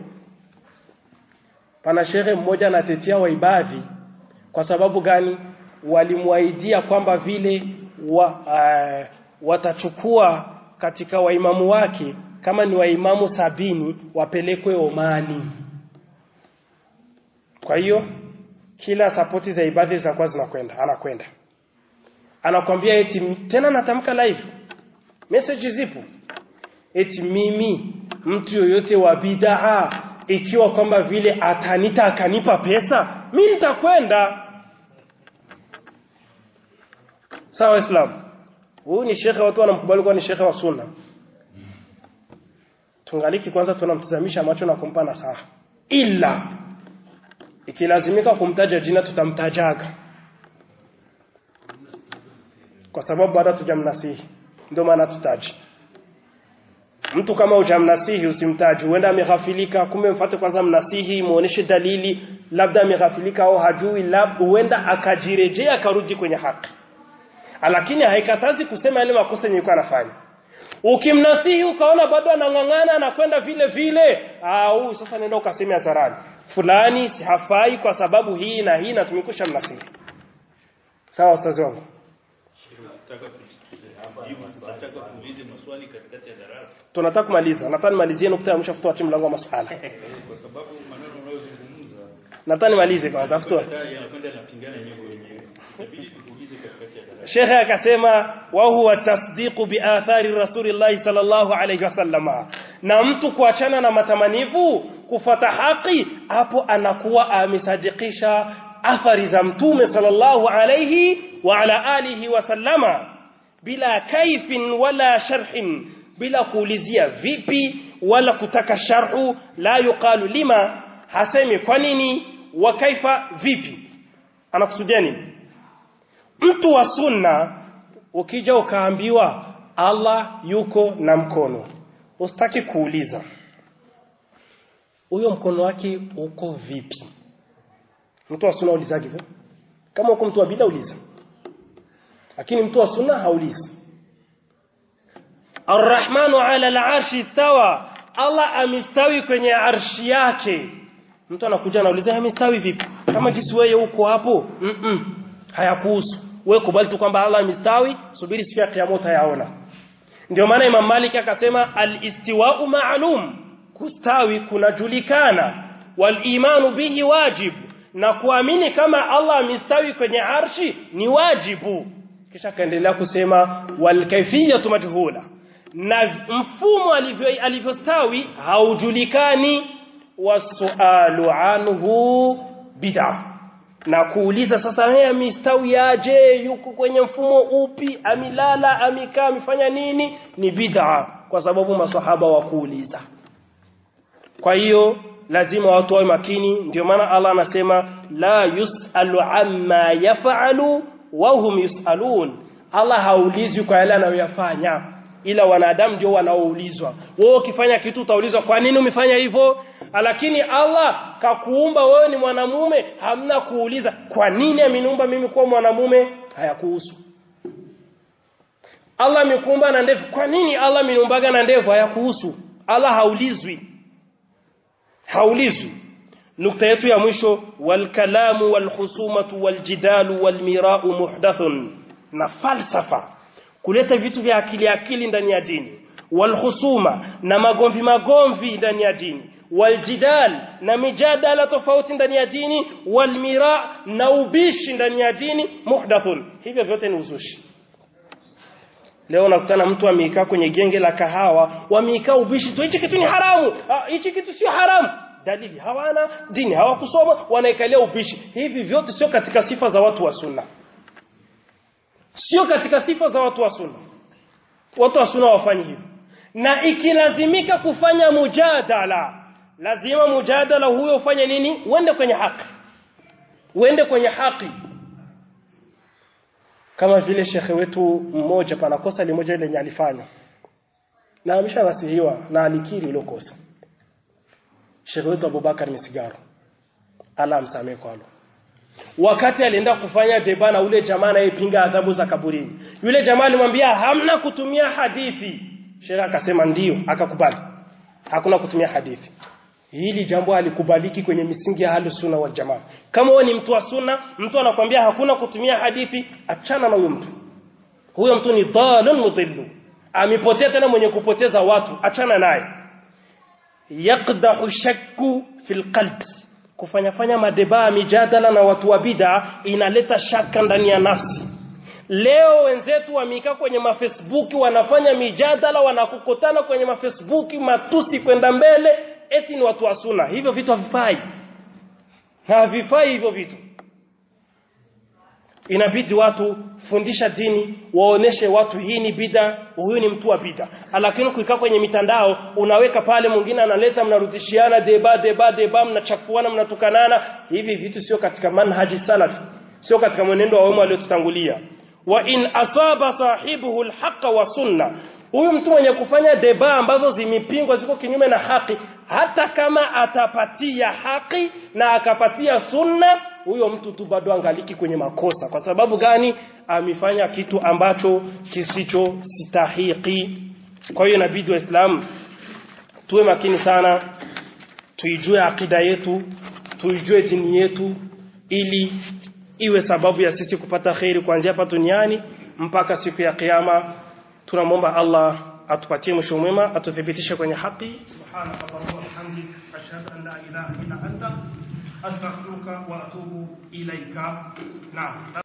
pana shehe mmoja anatetea waibadhi kwa sababu gani walimwaidia kwamba vile wa, uh, watachukua katika waimamu wake kama ni waimamu sabini wapelekwe Omani kwa hiyo kila sapoti za ibadhi zinakuwa zinakwenda anakwenda anakwambia eti tena natamka live message zipo eti mimi mtu yoyote wa bid'a ikiwa kwamba vile atanita akanipa pesa mimi nitakwenda sawa islam huyu ni shekhe watu wanamkubali kwa ni shekhe wa sunna tungaliki kwanza tunamtazamisha macho na kumpa nasaha ila ikilazimika kumtaja jina tutamtajaga kwa sababu baada tujamnasihi ndio maana tutaji mtu kama hujamnasihi usimtaji huenda ameghafilika kumbe mfate kwanza mnasihi muoneshe dalili labda ameghafilika au hajui labda huenda akajirejea akarudi kwenye haki lakini haikatazi kusema yale makosa yenye yuko anafanya ukimnasihi ukaona bado anang'ang'ana anakwenda vile vile au sasa nenda ukaseme hadharani fulani hafai kwa sababu hii na hii na tumekusha mnasihi sawa ustazi wangu tunataka kumaliza nataka nimalizie nukta ya mwisho futua mlango wa masuala kwa sababu maneno unayozungumza nataka nimalize kwanza futua yanakwenda yanapingana yenyewe wenyewe inabidi tukuulize katikati ya darasa shekhe akasema wa huwa tasdiqu bi athari rasulillahi sallallahu alayhi wasallama na mtu kuachana na matamanivu kufata haki hapo anakuwa amesadikisha athari za mtume sallallahu alayhi wa ala alihi wasallama bila kaifin wala sharhin bila kuulizia vipi wala kutaka sharhu la yuqalu lima hasemi kwa nini wa kaifa vipi anakusudia nini mtu wa sunna ukija ukaambiwa Allah yuko na mkono usitaki kuuliza huyo mkono wake uko vipi mtu wa sunna ulizaje hivyo kama uko mtu wa bid'a uliza lakini mtu wa sunna haulizi arrahmanu ala al-arshi istawa Allah amistawi kwenye arshi yake mtu anakuja anauliza amistawi vipi kama jinsi wewe uko hapo mm -mm. hayakuhusu wewe kubali tu kwamba Allah amistawi subiri siku ya kiyama utayaona ndio maana Imam Malik akasema al-istiwa'u ma'lum kustawi kunajulikana wal imanu bihi wajibu na kuamini kama Allah amistawi kwenye arshi ni wajibu kisha kaendelea kusema wal kayfiyatu majhula na mfumo alivyo alivyostawi haujulikani wasualu anhu bid'a na kuuliza sasa yeye amistawi aje yuko kwenye mfumo upi amilala amekaa amefanya nini ni bid'a kwa sababu masahaba wa kuuliza kwa hiyo lazima watu wawe makini ndio maana Allah anasema la yusalu amma yaf'alu wa hum yusalun Allah haulizwi kwa yale anayoyafanya ila wanadamu ndio wanaoulizwa wewe ukifanya kitu utaulizwa kwa nini umefanya hivyo lakini Allah kakuumba wewe ni mwanamume hamna kuuliza kwa nini ameniumba mimi kuwa mwanamume hayakuhusu Allah amekuumba na ndevu kwa nini Allah ameniumbaga na ndevu hayakuhusu Allah haulizwi haulizwi nukta yetu ya mwisho wal kalamu wal khusumatu wal jidalu wal mira'u muhdathun na falsafa kuleta vitu vya akili akili ndani ya dini wal khusuma na magomvi magomvi ndani ya dini wal jidal na mijadala tofauti ndani ya dini wal mira na ubishi ndani ya dini muhdathun hivyo vyote ni uzushi leo nakutana mtu amekaa kwenye genge la kahawa wamekaa ubishi tu hichi kitu ni haramu hichi kitu sio haramu dalili hawana dini hawakusoma wanaikalia ubishi hivi vyote sio katika sifa za watu wa sunna sio katika sifa za watu wa sunna watu wa sunna wafanyi hivyo na ikilazimika kufanya mujadala lazima mujadala huyo ufanye nini uende kwenye haki uende kwenye haki kama vile shekhe wetu mmoja pana kosa limoja lenye alifanya na ameshanasihiwa na alikiri hilo kosa shekhe wetu Abubakar Misigaro ala amsamee kwalo wakati alienda kufanya deba na ule jamaa anayepinga adhabu za kaburini yule jamaa alimwambia hamna kutumia hadithi shekhe akasema ndiyo akakubali hakuna kutumia hadithi hili jambo halikubaliki kwenye misingi ya sunna wal jamaa kama wewe ni mtu wa sunna mtu anakwambia hakuna kutumia hadithi achana na huyo mtu huyo mtu ni dhalun mudhillu amepotea tena mwenye kupoteza watu achana naye yaqdahu shakku fil qalb kufanya fanya madeba mijadala na watu wa bid'a inaleta shaka ndani ya nafsi leo wenzetu wamekaa kwenye mafacebook wanafanya mijadala wanakukutana kwenye mafacebook matusi kwenda mbele eti ni watu wa sunna hivyo vitu havifai havifai hivyo vitu inabidi watu fundisha dini waoneshe watu hii ni bida huyu ni mtu wa bida lakini kuikaa kwenye mitandao unaweka pale mwingine analeta mnarudishiana deba deba deba mnachafuana mnatukanana hivi vitu sio katika manhaji salafi sio katika mwenendo wa wema waliotutangulia wa in asaba sahibuhu alhaqa wa sunna huyu mtu mwenye kufanya deba ambazo zimepingwa ziko kinyume na haki hata kama atapatia haki na akapatia sunna huyo mtu tu bado angaliki kwenye makosa kwa sababu gani amefanya kitu ambacho kisicho stahiki kwa hiyo inabidi waislamu tuwe makini sana tuijue akida yetu tuijue dini yetu ili iwe sababu ya sisi kupata khairi kuanzia hapa duniani mpaka siku ya kiyama tunamwomba Allah atupatie mwisho mwema atuthibitishe kwenye haki subhanaka allahumma wa bihamdik ashhadu an la ilaha illa anta astaghfiruka wa atubu ilaika naam